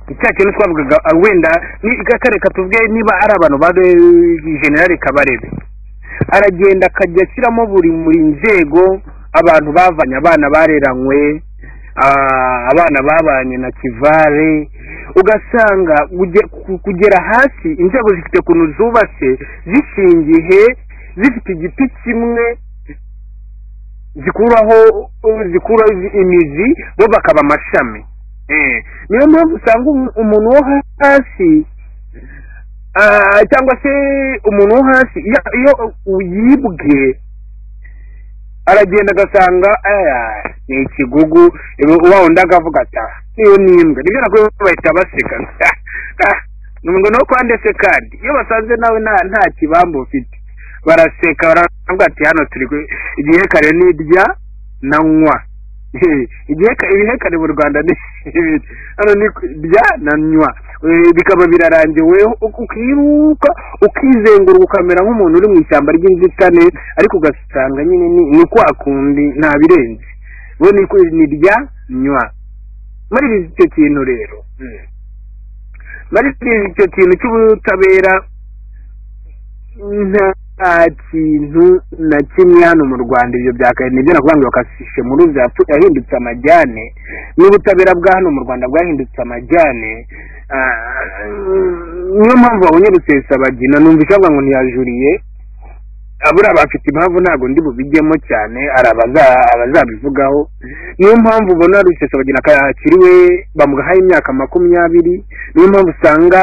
icya kintu twavugaga wenda reka tuvuge niba ari abantu ba generali kabarebe aragenda akajya ashyiramo buri buri nzego abantu bavanye abana bareranywe abana babanye na kivare ugasanga kugera hasi inzego zifite ukuntu zubatse zishingiye zifite igiti kimwe zikuraho zikuraho imizi bo bakaba amashami niyo mpamvu usanga umuntu wo hasi cyangwa se umuntu wo hasi iyo uyibwe aragenda agasanga ni ikigugu uba undi akavuga ati niyo n'imbwa nibyo nakuwe bahita baseka ngo no kwande se kandi iyo basanze nawe nta kibamba ufite baraseka baravuga ati hano turi igihekane ni irya nanywa ibihekane mu rwanda ni hano ni irya nanywa bikaba birarangiwe ukiruka ukizenguruka ukamera nk'umuntu uri mu ishyamba ry'inzitane ariko ugasanga nyine ni kwa kundi nta birenze bo ni irya nywa muri icyo kintu rero muri icyo kintu cy'ubutabera nta kintu na kimwe hano mu rwanda ibyo byakaye nibyo nakuvuga ngo bakasishe muri ubu yahindutse amajyane n'ubutabera bwa hano mu rwanda bwahindutse amajyane niyo mpamvu babonye rusesabagina numva isabwa ngo ntiyajuriye abura bafite impamvu ntabwo ndi bubijyemo cyane hari abazabivugaho niyo mpamvu ubona rusesabagina kakiriwe bamuhaye imyaka makumyabiri niyo mpamvu usanga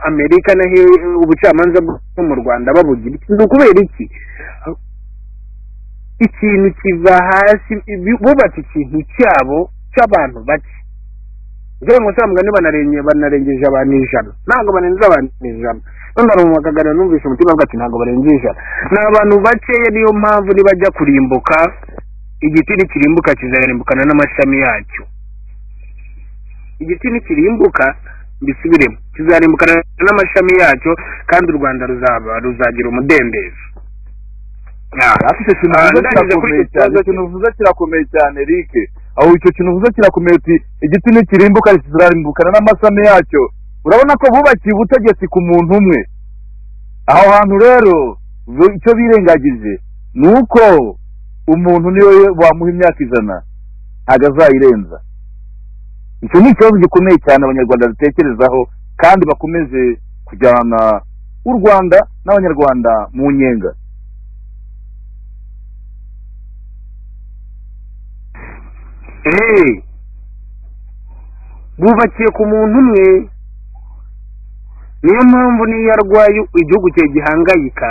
amerika naho ubucamanza bwo mu rwanda babugira ni ukubera iki ikintu kiva hasi bubatse ikintu cyabo cy'abantu bake njyewe munsi ya mugani banarengeje banarengeje abantu ijana ntabwo barenze abantu ijana none arumva akaganira numvise umutima avuga ati ntabwo barenze ijana ni abantu bakeya niyo mpamvu nibajya kurimbuka igiti nikirimbuka kizarimbukana n'amashami yacyo igiti nikirimbuka mbisubiremo kizarimbukana n'amashami yacyo kandi u rwanda ruzaba ruzagira umudendezo ariko icyo kintu uvuze kirakomeye cyane icyo kintu uvuze kirakomeye cyane Eric aho icyo kintu uvuze kirakomeye uti igiti nikirimbuka kizarimbukana n'amashami yacyo urabona ko bubakiye ubutegetsi ku muntu umwe aho hantu rero icyo birengagije ni uko umuntu niwe wamuha imyaka ijana ntabwo azayirenza icyo ni ikibazo gikomeye cyane abanyarwanda dutekerezaho kandi bakomeze kujyana u rwanda n'abanyarwanda mu nyenga bubakiye ku muntu umwe niyo mpamvu n'iyo arwaye igihugu cye gihangayika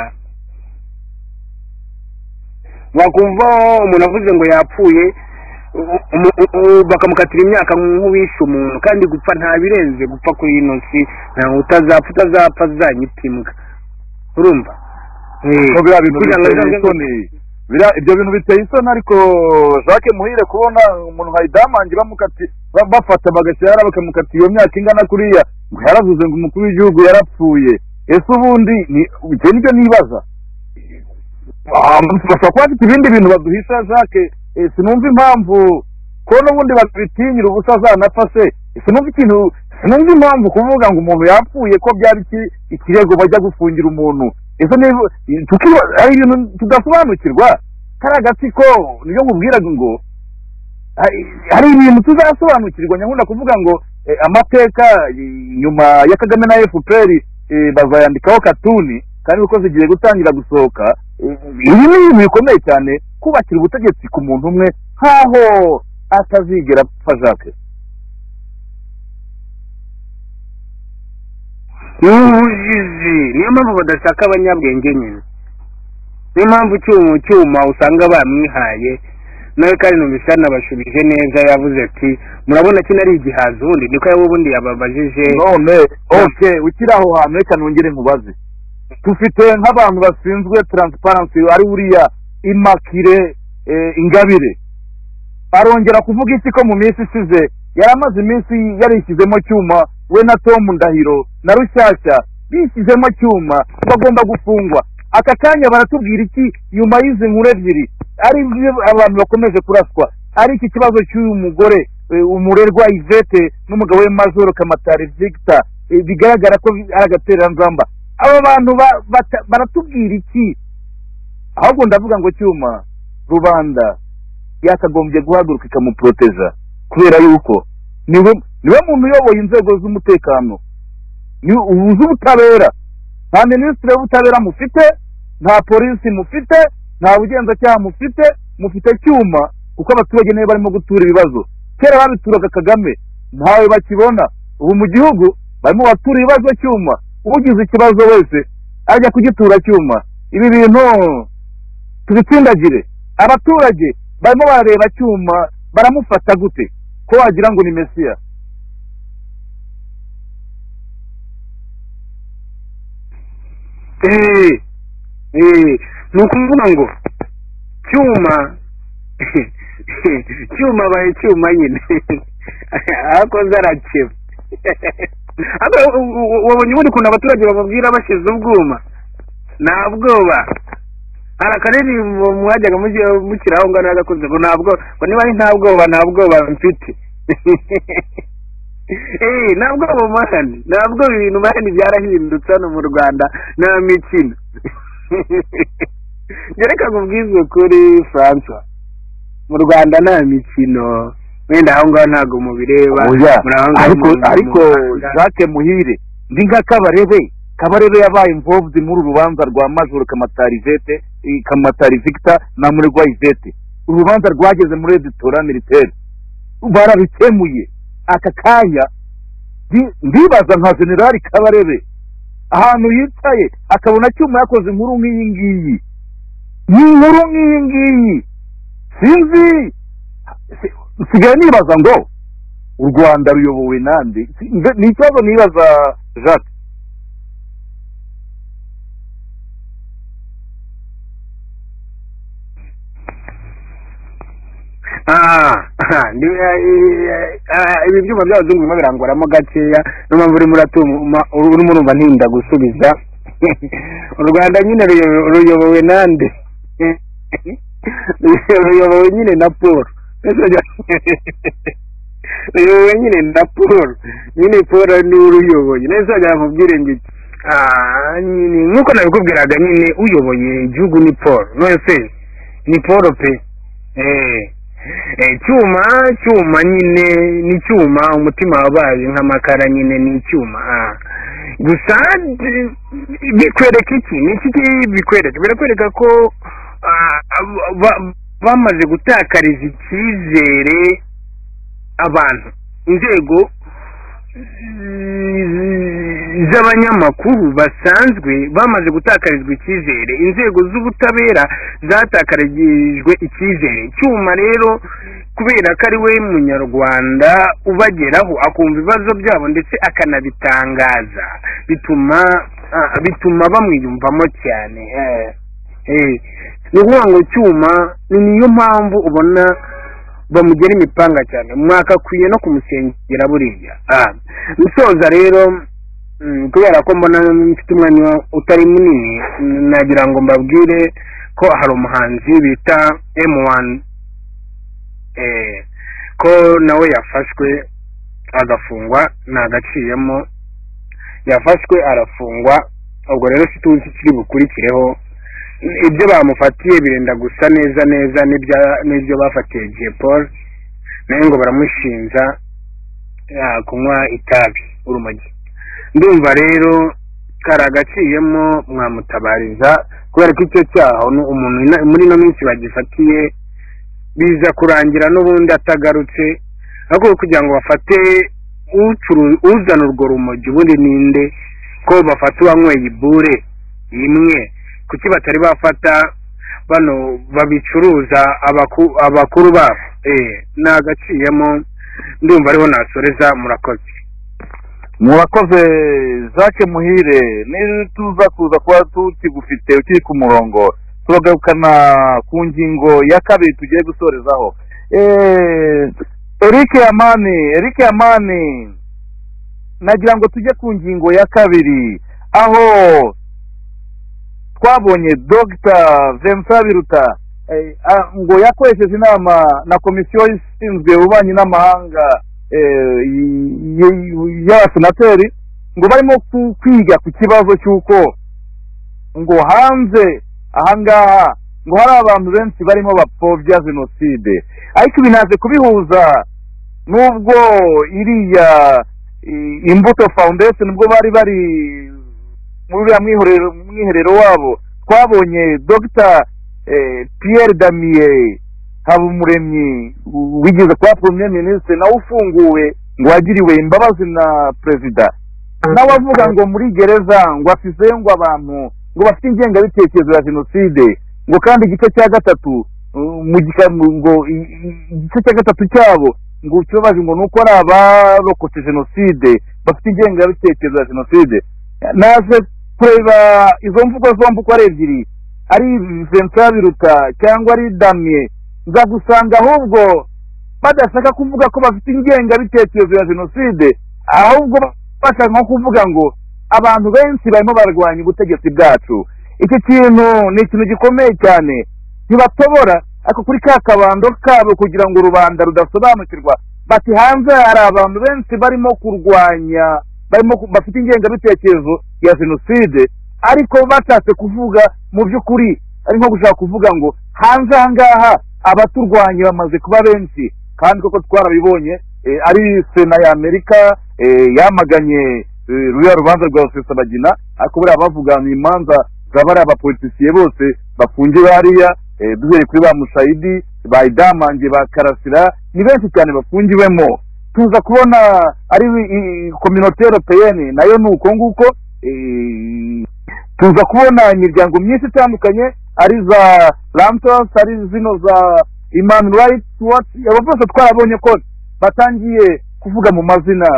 wakumva umuntu avuze ngo yapfuye bakamukatira imyaka nk'uwishe umuntu kandi gupfa nta birenze gupfa kuri ino si utazapfa utazapfa azanyita imbwa urumva biriya bintu biteye isoni ibyo bintu biteye isoni ariko jacques muhire kubona umuntu wayidamange bafata bagashyira bakamukata iyo myaka ingana kuriya ngo yaravuze ngo umukuru w'igihugu yarapfuye ese ubundi ibyo ni byo nibaza bashobora kuba bafite ibindi bintu baduhisha jacques sinumva impamvu ko n'ubundi babitinyira ubusa zanapfa se sinumva ikintu sinumva impamvu kuvuga ngo umuntu yapfuye ko byaba ikirego bajya gufungira umuntu izo ni hari ibintu tudasobanukirwa kariya gatsiko niyo nkubwiraga ngo hari ibintu tuzasobanukirwa nyakunda kuvuga ngo amateka nyuma ya kagame na fpr bazayandikaho katuni kandi kuko zigiye gutangira gusohoka ibi ni ibintu bikomeye cyane kubakira ubutegetsi ku muntu umwe nk'aho atazigera apfa jacques ubugizi niyo mpamvu badashaka abanyabwenge nyine niyo mpamvu cyuma cyuma usanga bamwihaye nawe kandi numvise yanabashubije neza yavuze ati murabona kino ari igihaza ubundi niko yaba ubundi yababajije none oke ukiri aho hantu reka nongere nkubaze dufite nk'abantu bashinzwe taransiparansi ari uriya imakire ingabire arongera kuvuga iki ko mu minsi isize yari amaze iminsi yarishyizemo cyuma we na Tom ndahiro na rushyashya bishyizemo cyuma bagomba gufungwa aka kanya baratubwira iki nyuma y'izi nkuru ebyiri ari abantu bakomeje kuraswa ari iki kibazo cy'uyu mugore umurerwa ivete n'umugabo we majoro kamatari victor bigaragara ko ari agatereranzamba aba bantu baratubwira iki ahubwo ndavuga ngo cyuma rubanda yakagombye guhaguruka ikamuporoteja kubera yuko niwe muntu uyoboye inzego z'umutekano z'ubutabera nta minisitiri w'ubutabera mufite nta polisi mufite nta bugenzacyaha mufite mufite cyuma kuko abaturage nibo barimo gutura ibibazo kera babituraga kagame ntawe bakibona ubu mu gihugu barimo batura ibibazo cyuma ugize ikibazo wese ajya kugitura cyuma ibi bintu tubitsindagire abaturage barimo barareba cyuma baramufata gute ko wagira ngo ni mesiya ni ukuvuga ngo cyuma cyuma abaye cyuma nyine akoze arakeba wabonye ubundi ukuntu abaturage bababwira bashyize ubwuma nta bwoba hari akaririmbo mwajyaga mukira aho ngaho n'agakunze ngo ntabwo ngo niba ari nta bwoba nta bwoba mfite nta bwoba mahani nta bwoba ibintu mahani byarahindutse hano mu rwanda nta mikino reka nkubwize kuri francois mu rwanda nta mikino wenda aho ngaho ntabwo mubireba ariko jacques muhire ndi nka kabarebe kabarebe yabaye imvobyi muri urubanza rwa majoro kamatari vete kamatari victor na muregwa ivete urubanza rwageze muri editora militaire barabikemuye aka kanya ndibaza nka generali kabarebe ahantu yicaye akabona cyuma yakoze inkuru nk'iyi ngiyi ni inkuru nk'iyi ngiyi sinzi nsigaye nibaza ngo u rwanda ruyobowe nande Si- nge- ni ikibazo nibaza jacques Ah, ndi- eh, eh, eh, ibi byuma by'abazungu birimo birangoramo gakeya niyo mpamvu urimo uratuma urimo urumva ntinda gusubiza u rwanda nyine ruyobe- ruyobowe nande ruyobowe nyine na paul ruyobowe nyine na paul nyine paul ni uruyoboye neza nzajya nkubwire ngo iki Ah, nyine nk'uko nabikubwiraga nyine uyoboye igihugu ni paul none ni paul pe Eh, eh, cyuma cyuma nyine ni cyuma umutima wabaye nk'amakara nyine ni icyuma ah. gusa d- bikwereka iki ni iki ki- bikwereka birakwereka ko ah, ab- ba- bamaze gutakariza icyizere abantu inzego z- z'abanyamakuru basanzwe bamaze gutakarizwa icyizere inzego z'ubutabera zatakarijwe icyizere cyuma rero kubera ko ari we munyarwanda ubageraho akumva ibibazo byabo ndetse akanabitangaza bituma ah, bituma bamwiyumvamo cyane eh, eh. ni ukuvuga ngo cyuma ni niyo mpamvu ubona bamugera imipanga cyane mwakakwiye no kumusengera buriya Ah, musoza rero mm, kubera ko mbona mfite umwanya utari munini mm, nagira ngo mbabwire ko hari umuhanzi bita m1 eh, ko nawe yafashwe agafungwa ntagaciyemo yafashwe arafungwa ubwo rero situzi kiri bukurikireho ibyo bamufatiye birenda gusa neza neza n'ibya- n'ibyo bafatiye Jay Paul nawe ngo baramushinja ah, kunywa itabi urumogi ndumva rero kari agaciyemo mwamutabariza kubera ko icyo cyaha ni umuntu ina- muri ino minsi bagifatiye biza kurangira n'ubundi atagarutse ahubwo kugira ngo bafate ucuru- uzana urwo rumogi ubundi ninde ko bafata uwanyweye ibure imwe kuki batari bafata bano babicuruza abaku- abakuru babo eh nagaciyemo ndumva ariho nasoreza murakoze murakoze jacques muhire nituza kuza kuba tukigufite ukiri ku murongo turagarukana ku ngingo ya kabiri tugiye gusorezaho Eh, eric yamani eric yamani nagira ngo tujye ku ngingo ya kabiri aho twabonye dr vincent biruta eh, ah, ngo yakoresheje inama na komisiyo ishinzwe ububanyi n'amahanga eh, y- y- y'abasenateri ngo barimo ku- kwiga ku kibazo cy'uko ngo hanze ahangaha ngo hari abantu benshi barimo bapfobya jenoside ariko ibi naje kubihuza n'ubwo iriya i- imbuto foundation ubwo bari bari muri uriya mwiherero mwiherero wabo twabonye dr eh, pierre damier habumuremyi wigeze kuba premier ministre nawe ufunguwe ngo wagiriwe imbabazi na perezida nawe avuga ngo muri gereza ngo afise ngo abantu ngo bafite ingengabitekerezo ya jenoside ngo kandi igice cya gatatu uh, mu gika- mu- ngo i- i- igice cya gatatu cyabo ngo ikibabaje ngo ni uko ari abarokotse jenoside bafite ingengabitekerezo ya jenoside naje kureba izo mvugo zombi uko ari ebyiri ari vincent biruta cyangwa ari damie nza gusanga ahubwo badashaka kuvuga ko bafite ingengabitekerezo ya jenoside ahubwo bashaka nko kuvuga ngo abantu benshi barimo barwanya ubutegetsi bwacu iki kintu ni ikintu gikomeye cyane ntibatobora ariko kuri ka kabando kabo kugira ngo rubanda rudasobanukirwa bati hanze hari abantu benshi barimo kurwanya barimo ku- bafite ingengabitekerezo ya jenoside ariko batatse kuvuga mu by'ukuri ari nko gushaka kuvuga ngo hanze aha ngaha abaturwanya bamaze kuba benshi kandi koko twarabibonye eh, ari sena ya amerika eh, yamaganye eh, ruriya rubanza rwa rusesabagina ariko buriya bavuga ni imanza zaba ari abapolitisiye bose bafungiwe hariya eh, duhereye kuri ba mushayidi ba idamange ba karasira ni benshi cyane bafungiwemo tuza kubona ari kominote europeyeni nayo ni uko nguko eh, tuza kubona imiryango myinshi itandukanye ari za lantos ari zino za imani rayiti watsi abo bose twarabonye ko batangiye kuvuga mu mazina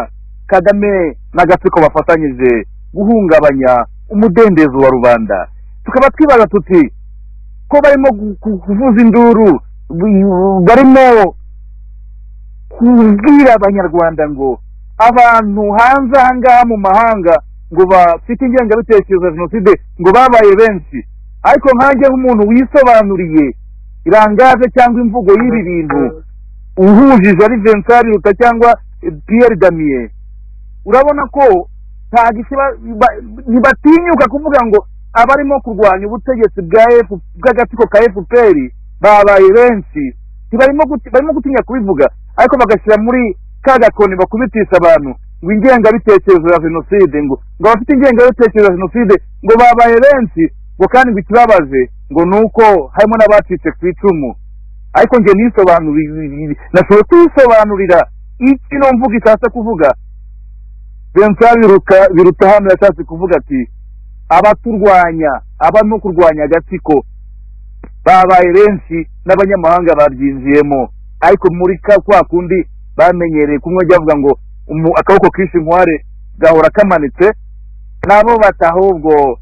kagame n'agatsiko bafatanyije guhungabanya umudendezo wa rubanda tukaba twibaza tuti ko barimo gu- gu- kuvuza induru bu- barimo kubwira abanyarwanda ngo abantu hanze aha ngaha mu mahanga ngo bafite ingengabitekerezo ya jenoside ngo babaye benshi ariko nkanjye nk'umuntu wisobanuriye irangaje cyangwa imvugo y'ibi bintu uhujije ari Vincent Ruta cyangwa eh, Pierre Damien urabona ko nta gisi ba- ba- ntibatinyuka kuvuga ngo abarimo kurwanya ubutegetsi bwa F- bw'agatsiko ka FPR babaye benshi ntibarimo guti- barimo gutinya kubivuga ariko bagashyira muri ka gakoni bakubitisha abantu ngo ingengabitekerezo ya jenoside ngo ngo abafite ingengabitekerezo ya jenoside ngo babaye benshi ngo kandi ngo ikibabaje ngo ni uko harimo n'abacitse ku icumu ariko njye nisobanurira nashoboye kwisobanurira ikino mvuga ishatse kuvuga Vincent biruta biruta hano yashatse kuvuga ati abaturwanya abarimo kurwanya agatsiko babaye benshi n'abanyamahanga baryinjiyemo ariko muri ka kwa kundi bamenyereye kumwe ajya avuga ngo umu- akaboko kishe inkware gahora kamanitse nabo bati ahubwo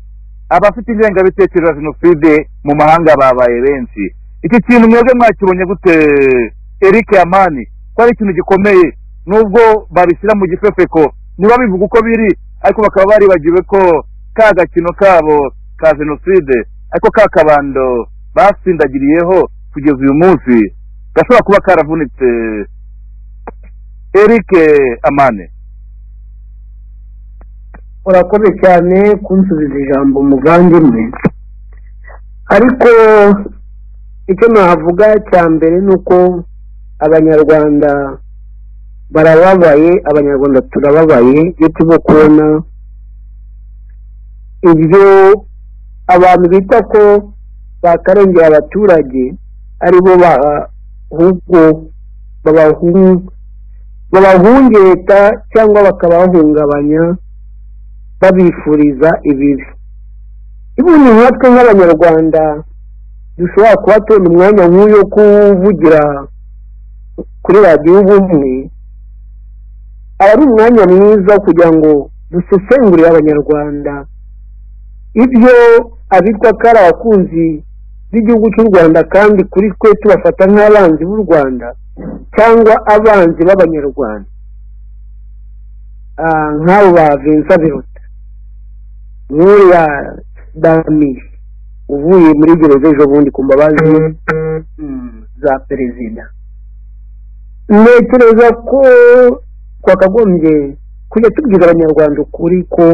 abafite ingengabitekerezo ya jenoside mu mahanga babaye benshi iki kintu mwebwe mwakibonye gute eric yamani ko ari ikintu gikomeye nubwo babishyira mu gifefeko ntibabivuga uko biri ariko bakaba baribagiwe ko ka gakino kabo ka jenoside ariko ka kabando basindagiriyeho kugeza uyu munsi gashobora kuba karavunitse eric amane urakoze cyane kunsubiza ijambo muvandimwe ariko icyo navuga cya mbere ni uko abanyarwanda barababaye abanyarwanda turababaye iyo turimo kubona ibyo abantu bita ko bakarengera abaturage ari bo ba- ahubwo babahung- babahungeta cyangwa bakabahungabanya babifuriza ibibi ibundi nkatwe nk'abanyarwanda dushobora kuba tubona umwanya nk'uyu wo kuvugira kuri radiyo ubumwe aba ari umwanya mwiza wo kugira ngo dusesengurire abanyarwanda ibyo abitwa ko ari abakunzi b'igihugu cy'u rwanda kandi kuri twe tubafata nk'abanzi b'u rwanda cyangwa abanzi b'abanyarwanda Ah, nk'abo ba vincent biruta nk'uriya damiye uvuye muri gereza ejo bundi ku mbabazi mm, za perezida ntekereza ko twakagombye kujya tubwira abanyarwanda ukuri ko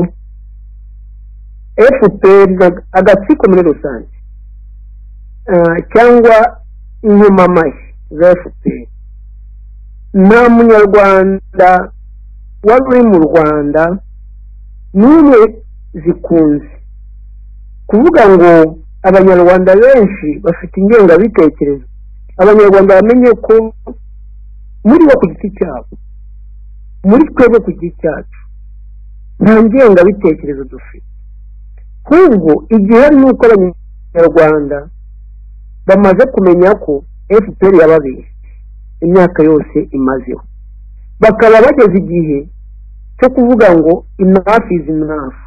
fpr na- agatsiko muri rusange ah, cyangwa inkomamashyi za fpr nta munyarwanda wari uri mu rwanda n'umwe zikunze kuvuga ngo abanyarwanda benshi bafite ingengabitekerezo abanyarwanda bamenye ko muri bo ku giti cyabo muri twebwe ku giti cyacu nta ngengabitekerezo dufite ahubwo igihe ni uko abanyarwanda bamaze kumenya ko fpr yababeshye imyaka yose imazeho bakaba bageze igihe cyo kuvuga ngo inafu izi inafu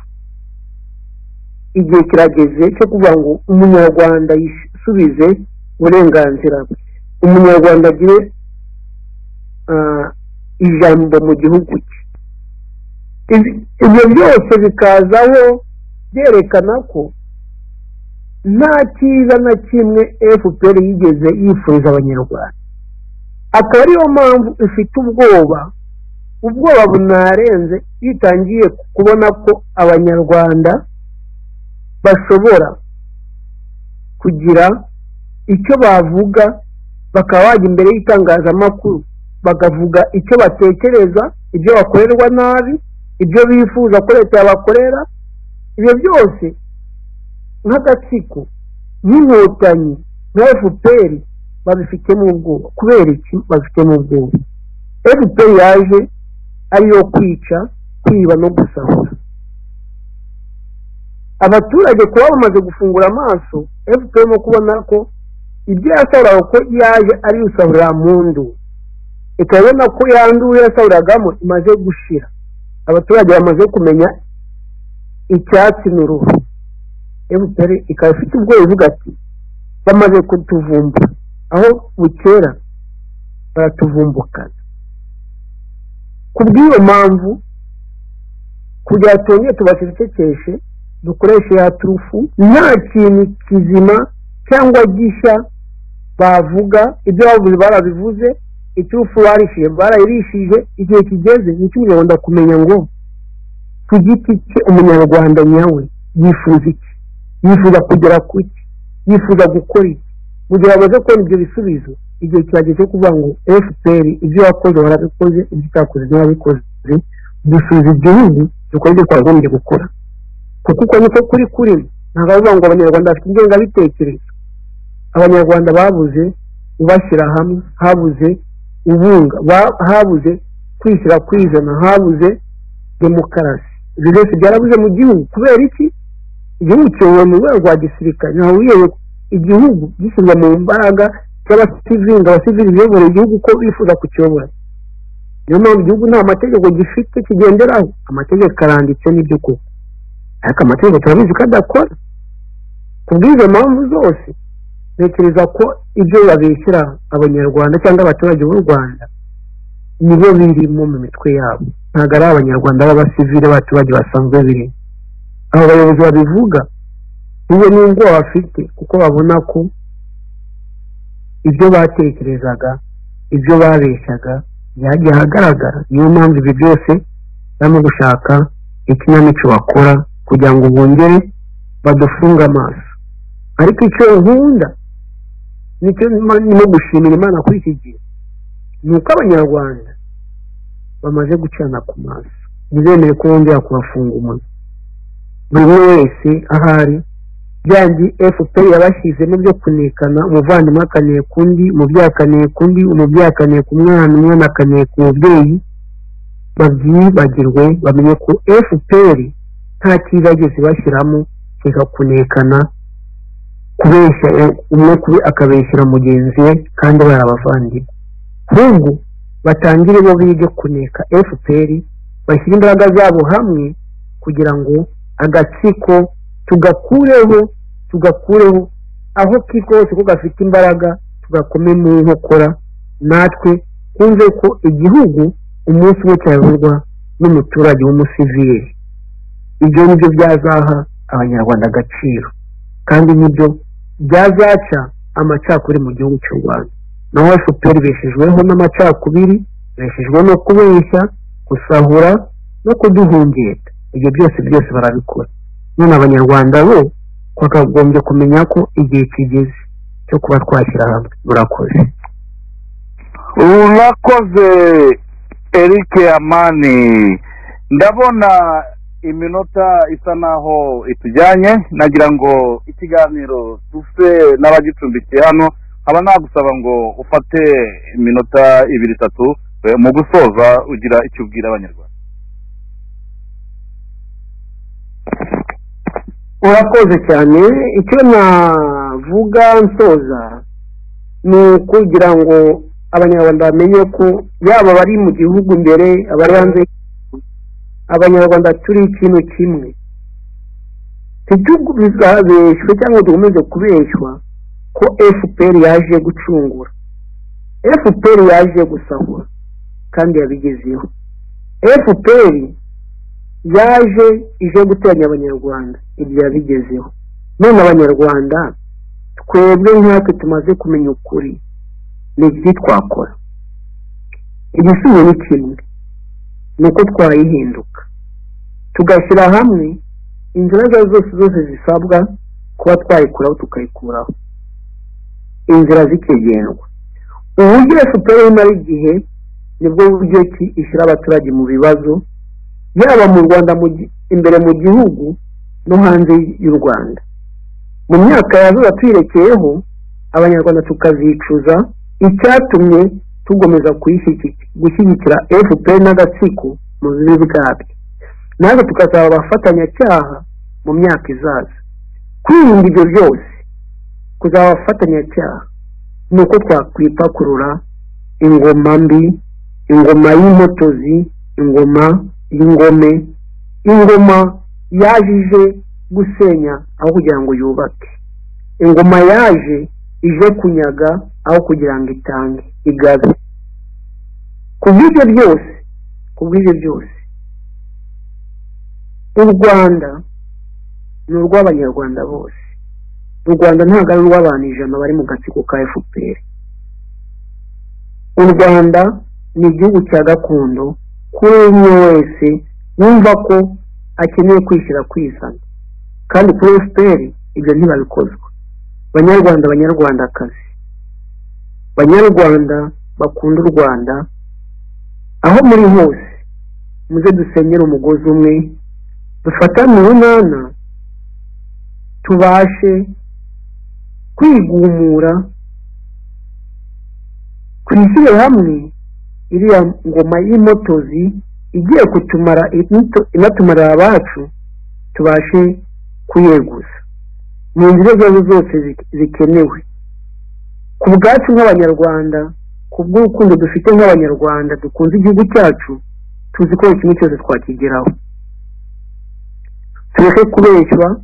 igihe kirageze cyo kuvuga ngo umunyarwanda yisubize uburenganzira bwe umunyarwanda agire ah, ijambo mu gihugu cye Ibi- ibyo byose bikazaho byerekana ko nta cyiza na kimwe fpr yigeze yifuriza abanyarwanda akaba ariyo mpamvu ifite ubwoba ubwoba bunarenze iyo itangiye kubona ko abanyarwanda bashobora kugira icyo bavuga bakaba bajya imbere y'itangazamakuru bakavuga icyo batekereza ibyo bakorerwa nabi ibyo bifuza ko leta yabakorera ibyo byose nk'agatsiko n'inkotanyi nka fpr babifitemo ubwoba kubera iki babifitemo ubwoba fpr yaje ariyo kwica kwiba no gusahura abaturage kuba bamaze gufungura amaso fpr no kubona ko ibyo yasahuraga ko yaje ari rusahura mu ndu ikabona ko yanduye yasaburagamo imaze gushira abaturage bamaze kumenya icyatsi ni uruhu emutiyeni ikaba ifite ubwoba ivuga ati bamaze kutuvumba aho bukera baratuvumbukana ku bw'iyo mpamvu kugira twongere tubacecekeshe dukoreshe ya turufu nta kintu kizima cyangwa gishya bavuga ibyo bavuze barabivuze iturufu barishije barayirishije igihe kigeze ni icy'umunyarwanda kumenya ngo ku giti cye umunyarwanda nyawe yifuza iki yifuza kugera ku iki yifuza gukora iki mu gihe bamaze kubona ibyo bisubizo igihe kirageze cyo kuvuga ngo fpr ibyo wakoze warabikoze ibyo utakoze ntiwabikoze dusubiza igihugu dukora ibyo twagombye gukora kuko uko niko kuri kuri ntabwo bavuga ngo abanyarwanda bafite ingengabitekerezo abanyarwanda babuze ubashyira hamwe habuze ubunga habuze kwishyira ku ijana habuze demokarasi ibyo byose byarabuze mu gihugu kubera iki igihugu kiyobowe mu rwego rwa gisirikare ntawe wiyoboye igihugu gishyirwa mu mbaraga cy'abasivinga abasivili biyoboreye igihugu uko bifuza kukiyobora niyo mpamvu igihugu nta mategeko gifite kigenderaho amategeko aranditse n'ibyo koko ariko amategeko turabizi ko adakora ku bw'izo mpamvu zose ntekereza ko ibyo babishyira abanyarwanda cyangwa abaturage b'u rwanda nibo birimo mu mitwe yabo ntabwo ari abanyarwanda b'abasivile abaturage basanzwe birimo abo bayobozi babivuga niyo n'ubwo bafite kuko babona ko ibyo batekerezaga ibyo babeshyaga byagiye ahagaragara niyo mpamvu ibi byose barimo gushaka ikinamico bakora kugira ngo bongere badufunge amaso ariko icyo nkunda nicyo ndimo gushimira imana kuri iki gihe ni uko abanyarwanda bamaze gucana ku maso ntibemere ko bongera kubafunga umunwa buri umwe wese ahari byangi fpr yabashyizemo byo kunekana umuvandimwe akaniye ku undi umubyeyi akaniye ku undi umubyeyi akaniye ku mwana umwana akaniye ku mubyeyi babyibagirwe bamenye ko fpr nta kizageze bashyiramo kigakunekana kubeshya umwe kuri akabeshyira mugenzi we kandi bari abavandimwe ahubwo batangire bo bige kuneka fpr bashyire imbaraga zabo hamwe kugira ngo agatsiko tugakureho tugakureho aho kitwa hose ko gafite imbaraga tugakome mu nkokora natwe twumve ko igihugu umunsi umwe cyayoborwa n'umuturage w'umusivili ibyo ni byo byazaha abanyarwanda agaciro kandi nibyo byazaca amacakubiri mu gihugu cy'u rwanda naho fpr beshejweho n'amacakubiri beshejweho no kubeshya gusahura no kuduhungeta ibyo byose byose barabikora none abanyarwanda bo twakagombye kumenya ko igihe kigeze cyo kuba twashyira hamwe murakoze urakoze eric amani ndabona iminota isa naho itujyanye nagira ngo ikiganiro tufe n'abagicumbikiye hano haba nagusaba ngo ufate iminota ibiri itatu mu gusoza ugira icyo ubwira abanyarwanda urakoze cyane icyo navuga nsoza ni ukugira ngo abanyarwanda bamenye ko yaba abari mu gihugu imbere abari hanze abanyarwanda turi ikintu kimwe ntitugabeshwe cyangwa dukomeze kubeshywa ko fpr yaje gucungura fpr yaje gusahura kandi yabigezeho fpr yaje ije guteranya abanyarwanda ibyo yabigezeho none abanyarwanda twebwe nkatwe tumaze kumenya ukuri ni iki twakora igisubizo ni kimwe ni uko twayihinduka tugashyira hamwe inzira izo ari zose zose zisabwa kuba twayikuraho tukayikuraho inzira zikigendwa uburyo fpr imara igihe nibwo buryo ki ishyira abaturage mu bibazo yaba mu rwanda imbere mu gihugu no hanze y'u rwanda mu myaka yazuba tuyirekeyeho abanyarwanda tukazicuza icyatumye tugomeza gushyigikira fpr n'agatsiko mu bibi bwabyo natwe tukazaba abafatanyacyaha mu myaka izaza kwirinda ibyo byose kuzaba abafatanyacyaha ni uko twakwipakurura ingoma mbi ingoma y'impotozi ingoma y'ingome ingoma yaje ije gusenya aho kugira ngo yubake ingoma yaje ije kunyaga aho kugira ngo itange igabe ku bw'ibyo byose ku bw'ibyo byose u rwanda ni urw'abanyarwanda bose u rwanda ntabwo ari urw'abantu ijana bari mu gatsiko ka fpr u rwanda ni igihugu cya gakondo kuri umwe wese wumva ko akeneye kwishyira kwizana kandi kuri fpr ibyo ntibabikozwa banyarwanda banyarwandakazi banyarwanda bakunda u rwanda aho muri hose muze dusenyere umugozi umwe dufatane urunana tubashe kwigumura twishyire hamwe iriya ngoma y'imotozi igiye kutumara inatumara abacu tubashe kuyeguza mu nzira izo ari zo zose zikenewe ku bwacu nk'abanyarwanda ku bw'urukundo dufite nk'abanyarwanda dukunze igihugu cyacu tuzi ko kimwe cyose twakigeraho tureke kubeshywa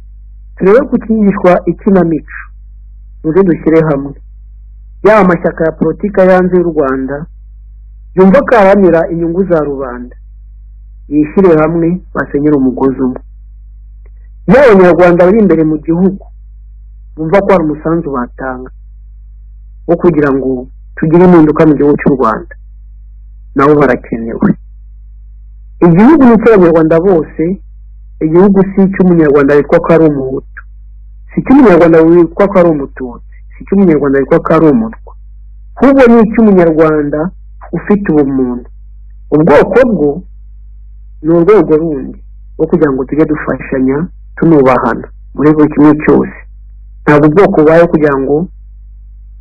turebe gukingishwa ikinamico muze dushyire hamwe yaba amashyaka ya politiki yanze y'u rwanda yumva ko aharanira inyungu za rubanda yishyire hamwe basenyere umugozi umwe iyo abanyarwanda bari imbere mu gihugu bumva ko hari umusanzu batanga wo kugira ngo tugire impinduka mu gihugu cy'u rwanda nabo barakenewe igihugu ni icy'abanyarwanda bose igihugu si icy'umunyarwanda witwa ko ari umuhutu si icy'umunyarwanda witwa ko ari umututsi si icy'umunyarwanda witwa ko ari umutwa ahubwo ni icy'umunyarwanda ufite ubumuntu ubwoko bwo ni urwego rundi rwo kugira ngo tujye dufashanya tunubahana muri buri kimwe cyose ntabwo ubwoko bubaye kugira ngo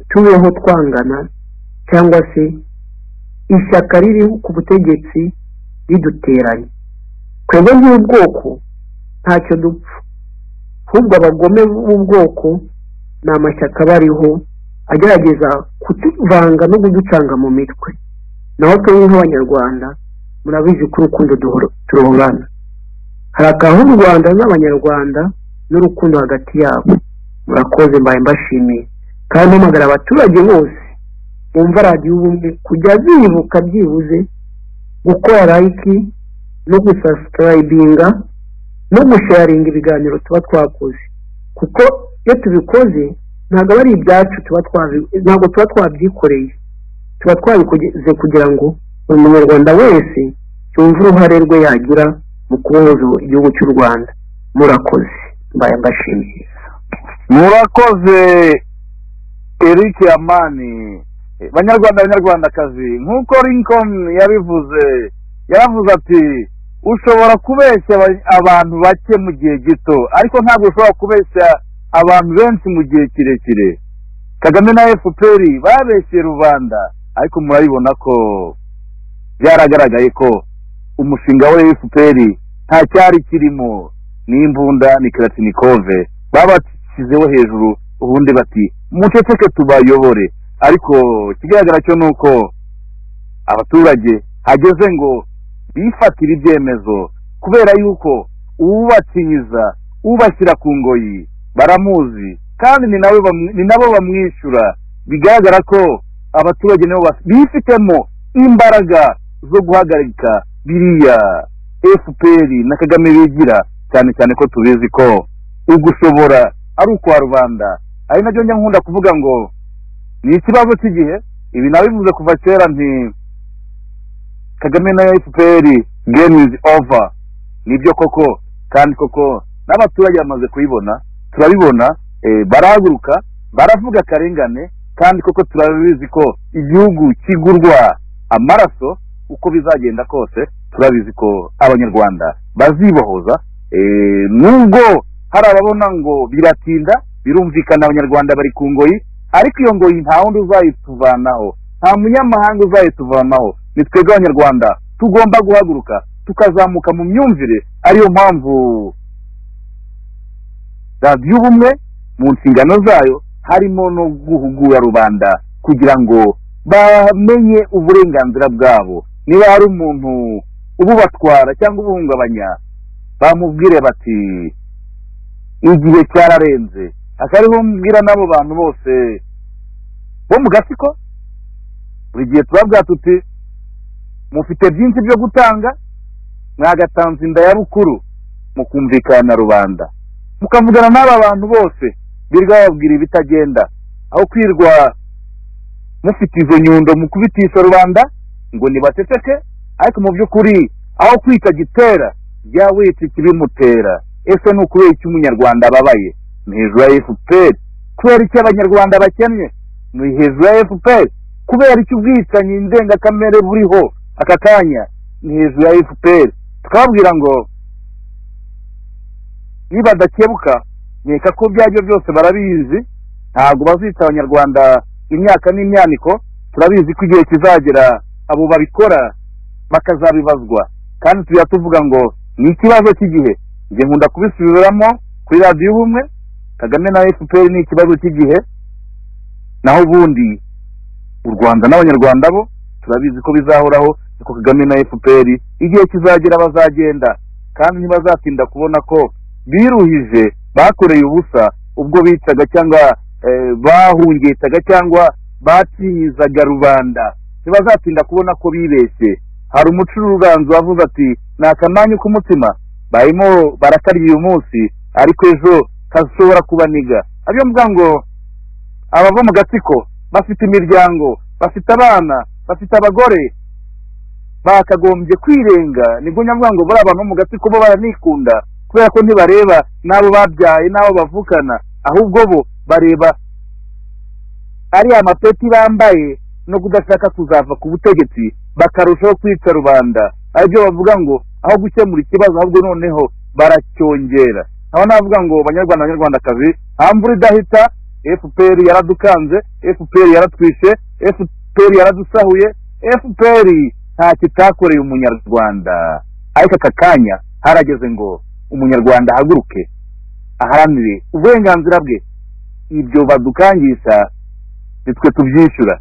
tubeho twangana cyangwa se ishyaka riri ku butegetsi riduteranye twebwe nk'ubwoko ntacyo dupfa ahubwo abagome b'ubwoko ni amashyaka bariho agerageza kutuvanga no kuducanga mu mitwe naho twebwe nk'abanyarwanda murabizi ko urukundo turohorana hari akantu u rwanda n'abanyarwanda n'urukundo hagati yabo murakoze mbaye mbashimiye kandi mpamagara abaturage bose bumva radiyo ubumwe kujya bibuka byibuze gukora layiki no gusasitayibinga no gusharinga ibiganiro tuba twakoze kuko iyo tubikoze ntabwo aba ari ibyacu ntabwo tuba twabyikoreye tuba twabikoze kugira ngo buri munyarwanda wese yumve uruhare rwe yagira mu kubohoza igihugu cy'u rwanda murakoze mbaye mbashimiye murakoze eric amani banyarwanda banyarwandakazi nk'uko lincoln yabivuze yaravuze ati ushobora kubeshya abantu bake mu gihe gito ariko ntabwo ushobora kubeshya abantu benshi mu gihe kirekire kagame na fpr babeshye rubanda ariko murabibona ko byaragaragaye ko umushinga wa fpr nta cyari kirimo ni imbunda ni karatinikove babashyizeho hejuru ubundi bati muceceke tubayobore ariko ikigaragara cyo ni uko abaturage hageze ngo bifatire ibyemezo kubera yuko ubakinyiza ubashyira ku ngoyi baramuzi kandi ni nabo bamwishyura bigaragara ko abaturage nibo bifitemo imbaraga zo guhagarika biriya fpr na kagame bigira cyane cyane ko tubizi ko ugushobora ari ukwa rubanda ari nabyo njya nkunda kuvuga ngo ni ikibazo cy'igihe ibi nabivuze kuva kera nti kagame na fpr game is over nibyo koko kandi koko n'abaturage bamaze kuyibona turabibona barahaguruka baravuga akarengane kandi koko turabizi ko igihugu kigurwa amaraso uko bizagenda kose turabizi ko abanyarwanda bazibohoza nubwo hari ababona ngo biratinda birumvikana abanyarwanda bari ku ngoyi ariko iyo ngoyi nta wundi uzayituvanaho nta munyamahanga uzayituvanaho ni twebwe abanyarwanda tugomba guhaguruka tukazamuka mu myumvire ariyo mpamvu radiyo ubumwe mu nshingano zayo harimo no guhugura rubanda kugira ngo bamenye uburenganzira bwabo niba hari umuntu ububatwara cyangwa ubuhungabanya bamubwire bati igihe cyararenze akari bumbwira n'abo bantu bose bo mu gasiko buri gihe tuba tuti mufite byinshi byo gutanga mwagatanze inda ya rukuru mukumvikana na rubanda mukavugana n'aba bantu bose birwa bababwira ibitagenda aho kwirwa mufite izo nyundo mukubitisha rubanda ngo nibaceceke ariko mu by'ukuri aho kwita gitera jya wita ikibimutera ese ni ukubera icyo umunyarwanda ababaye ni hejuru ya efuperi kubera icyo abanyarwanda bakennye ni hejuru ya efuperi kubera icyo ubwicanyi ndengakamere buriho aka kanya ni hejuru ya efuperi tukababwira ngo nibadakebuka nkeka ko ibyo aribyo byose barabizi ntabwo bazica abanyarwanda imyaka n'imyaniko turabizi ko igihe kizagera abo babikora bakazabibazwa kandi tujya tuvuga ngo ni ikibazo cy'igihe njye nkunda kubisubiramo kuri radiyo ubumwe kagame na efuperi ni ikibazo cy'igihe naho ubundi u rwanda n'abanyarwanda bo turabizi ko bizahoraho kuko kagame na efuperi igihe kizagera bazagenda kandi ntibazatinda kubona ko biruhije bakoreye ubusa ubwo bicaga cyangwa bahungetaga cyangwa batinyizaga rubanda ntibazatinda kubona ko bibeshye hari umucuruganzi wavuze ati ni akamanyu k'umutima barimo barakarya uyu munsi ariko ejo kashobora kubaniga ariyo mvuga ngo abava mu gatsiko bafite imiryango bafite abana bafite abagore bakagombye kwirenga nibwo nyavuga ngo buriya abantu bo mu gatsiko bo baranikunda kubera ko ntibareba n'abo babyaye n'abo bavukana ahubwo bo bareba ariya mapeti bambaye no kudashaka kuzava ku butegetsi bakarushaho kwica rubanda aribyo bavuga ngo aho gukemura ikibazo ahubwo noneho baracyongera aho navuga ngo banyarwanda banyarwandakazi nta mvura idahita fpr yaradukanze fpr yaratwishe fpr yaradusahuye fpr nta kitakoreye umunyarwanda ariko aka kanya harageze ngo umunyarwanda ahaguruke aharanire uburenganzira bwe ibyo badukangisha nitwe tubyishyura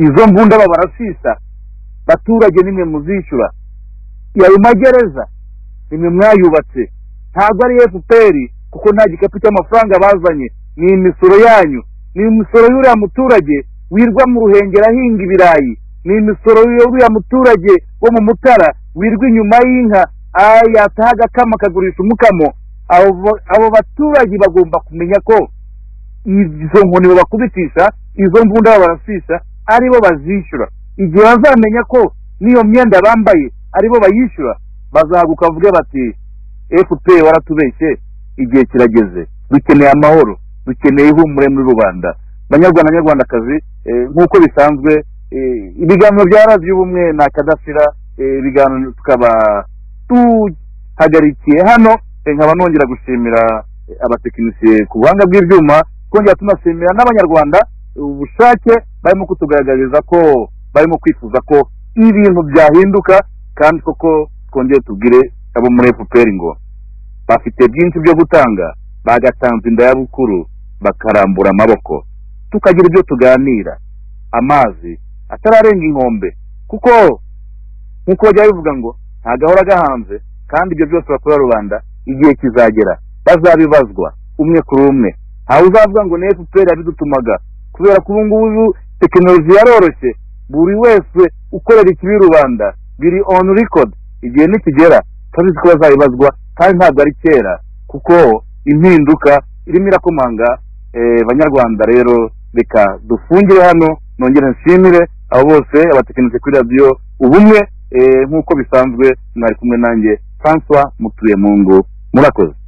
izo mbunda babarasisa baturage nimwe muzishyura ayo magereza nimwe mwayubatse ntabwo ari fpr kuko nta gikapu cy'amafaranga bazanye ni imisoro yanyu ni imisoro y'uriya muturage wirwa mu ruhengeri ahinga ibirayi ni imisoro y'uriya muturage wo mu mutara wirwa inyuma y'inka yataha agakama akagurisha umukamo abo baturage bagomba kumenya ko izo nkoni babakubitisha izo mbunda barasisha aribo bazishyura igihe bazamenya ko n'iyo myenda bambaye aribo bayishyura bazahaguka bavuge bati fpr waratubeshye igihe kirageze dukeneye amahoro dukeneye ihumure muri rubanda banyarwanda banyarwandakazi nk'uko bisanzwe ibiganiro bya radiyo ubumwe na kadasira ibiganiro tukaba tuhagarikiye hano nkaba nongera gushimira abatekinisiye ku buhanga bw'ibyuma twongera tunashimira n'abanyarwanda ubushake barimo kutugaragariza ko barimo kwifuza ko ibintu byahinduka kandi koko twongere tubwire abo muri efuperi ngo bafite byinshi byo gutanga bagatanze inda ya bukuru bakarambura amaboko tukagira ibyo tuganira amazi atararenga inkombe kuko nk'uko bajya bivuga ngo nta gahora gahanze kandi ibyo byose bakorera rubanda igihe kizagera bazabibazwa umwe kuri umwe ntawe uzavuga ngo ni efuperi yabidutumaga kubera ko ubu ngubu tekinoloji yaroroshye buri wese ukorera ikibi rubanda biri onu rikodi igihe nikigera turabizi ko bazabibazwa kandi ntabwo ari kera kuko impinduka irimo irakomanga banyarwanda rero reka dufungire hano nongere nshimire abo bose abatekinisiye kuri radiyo ubumwe nk'uko bisanzwe mwari kumwe nanjye francois mutuye mu ngo murakoze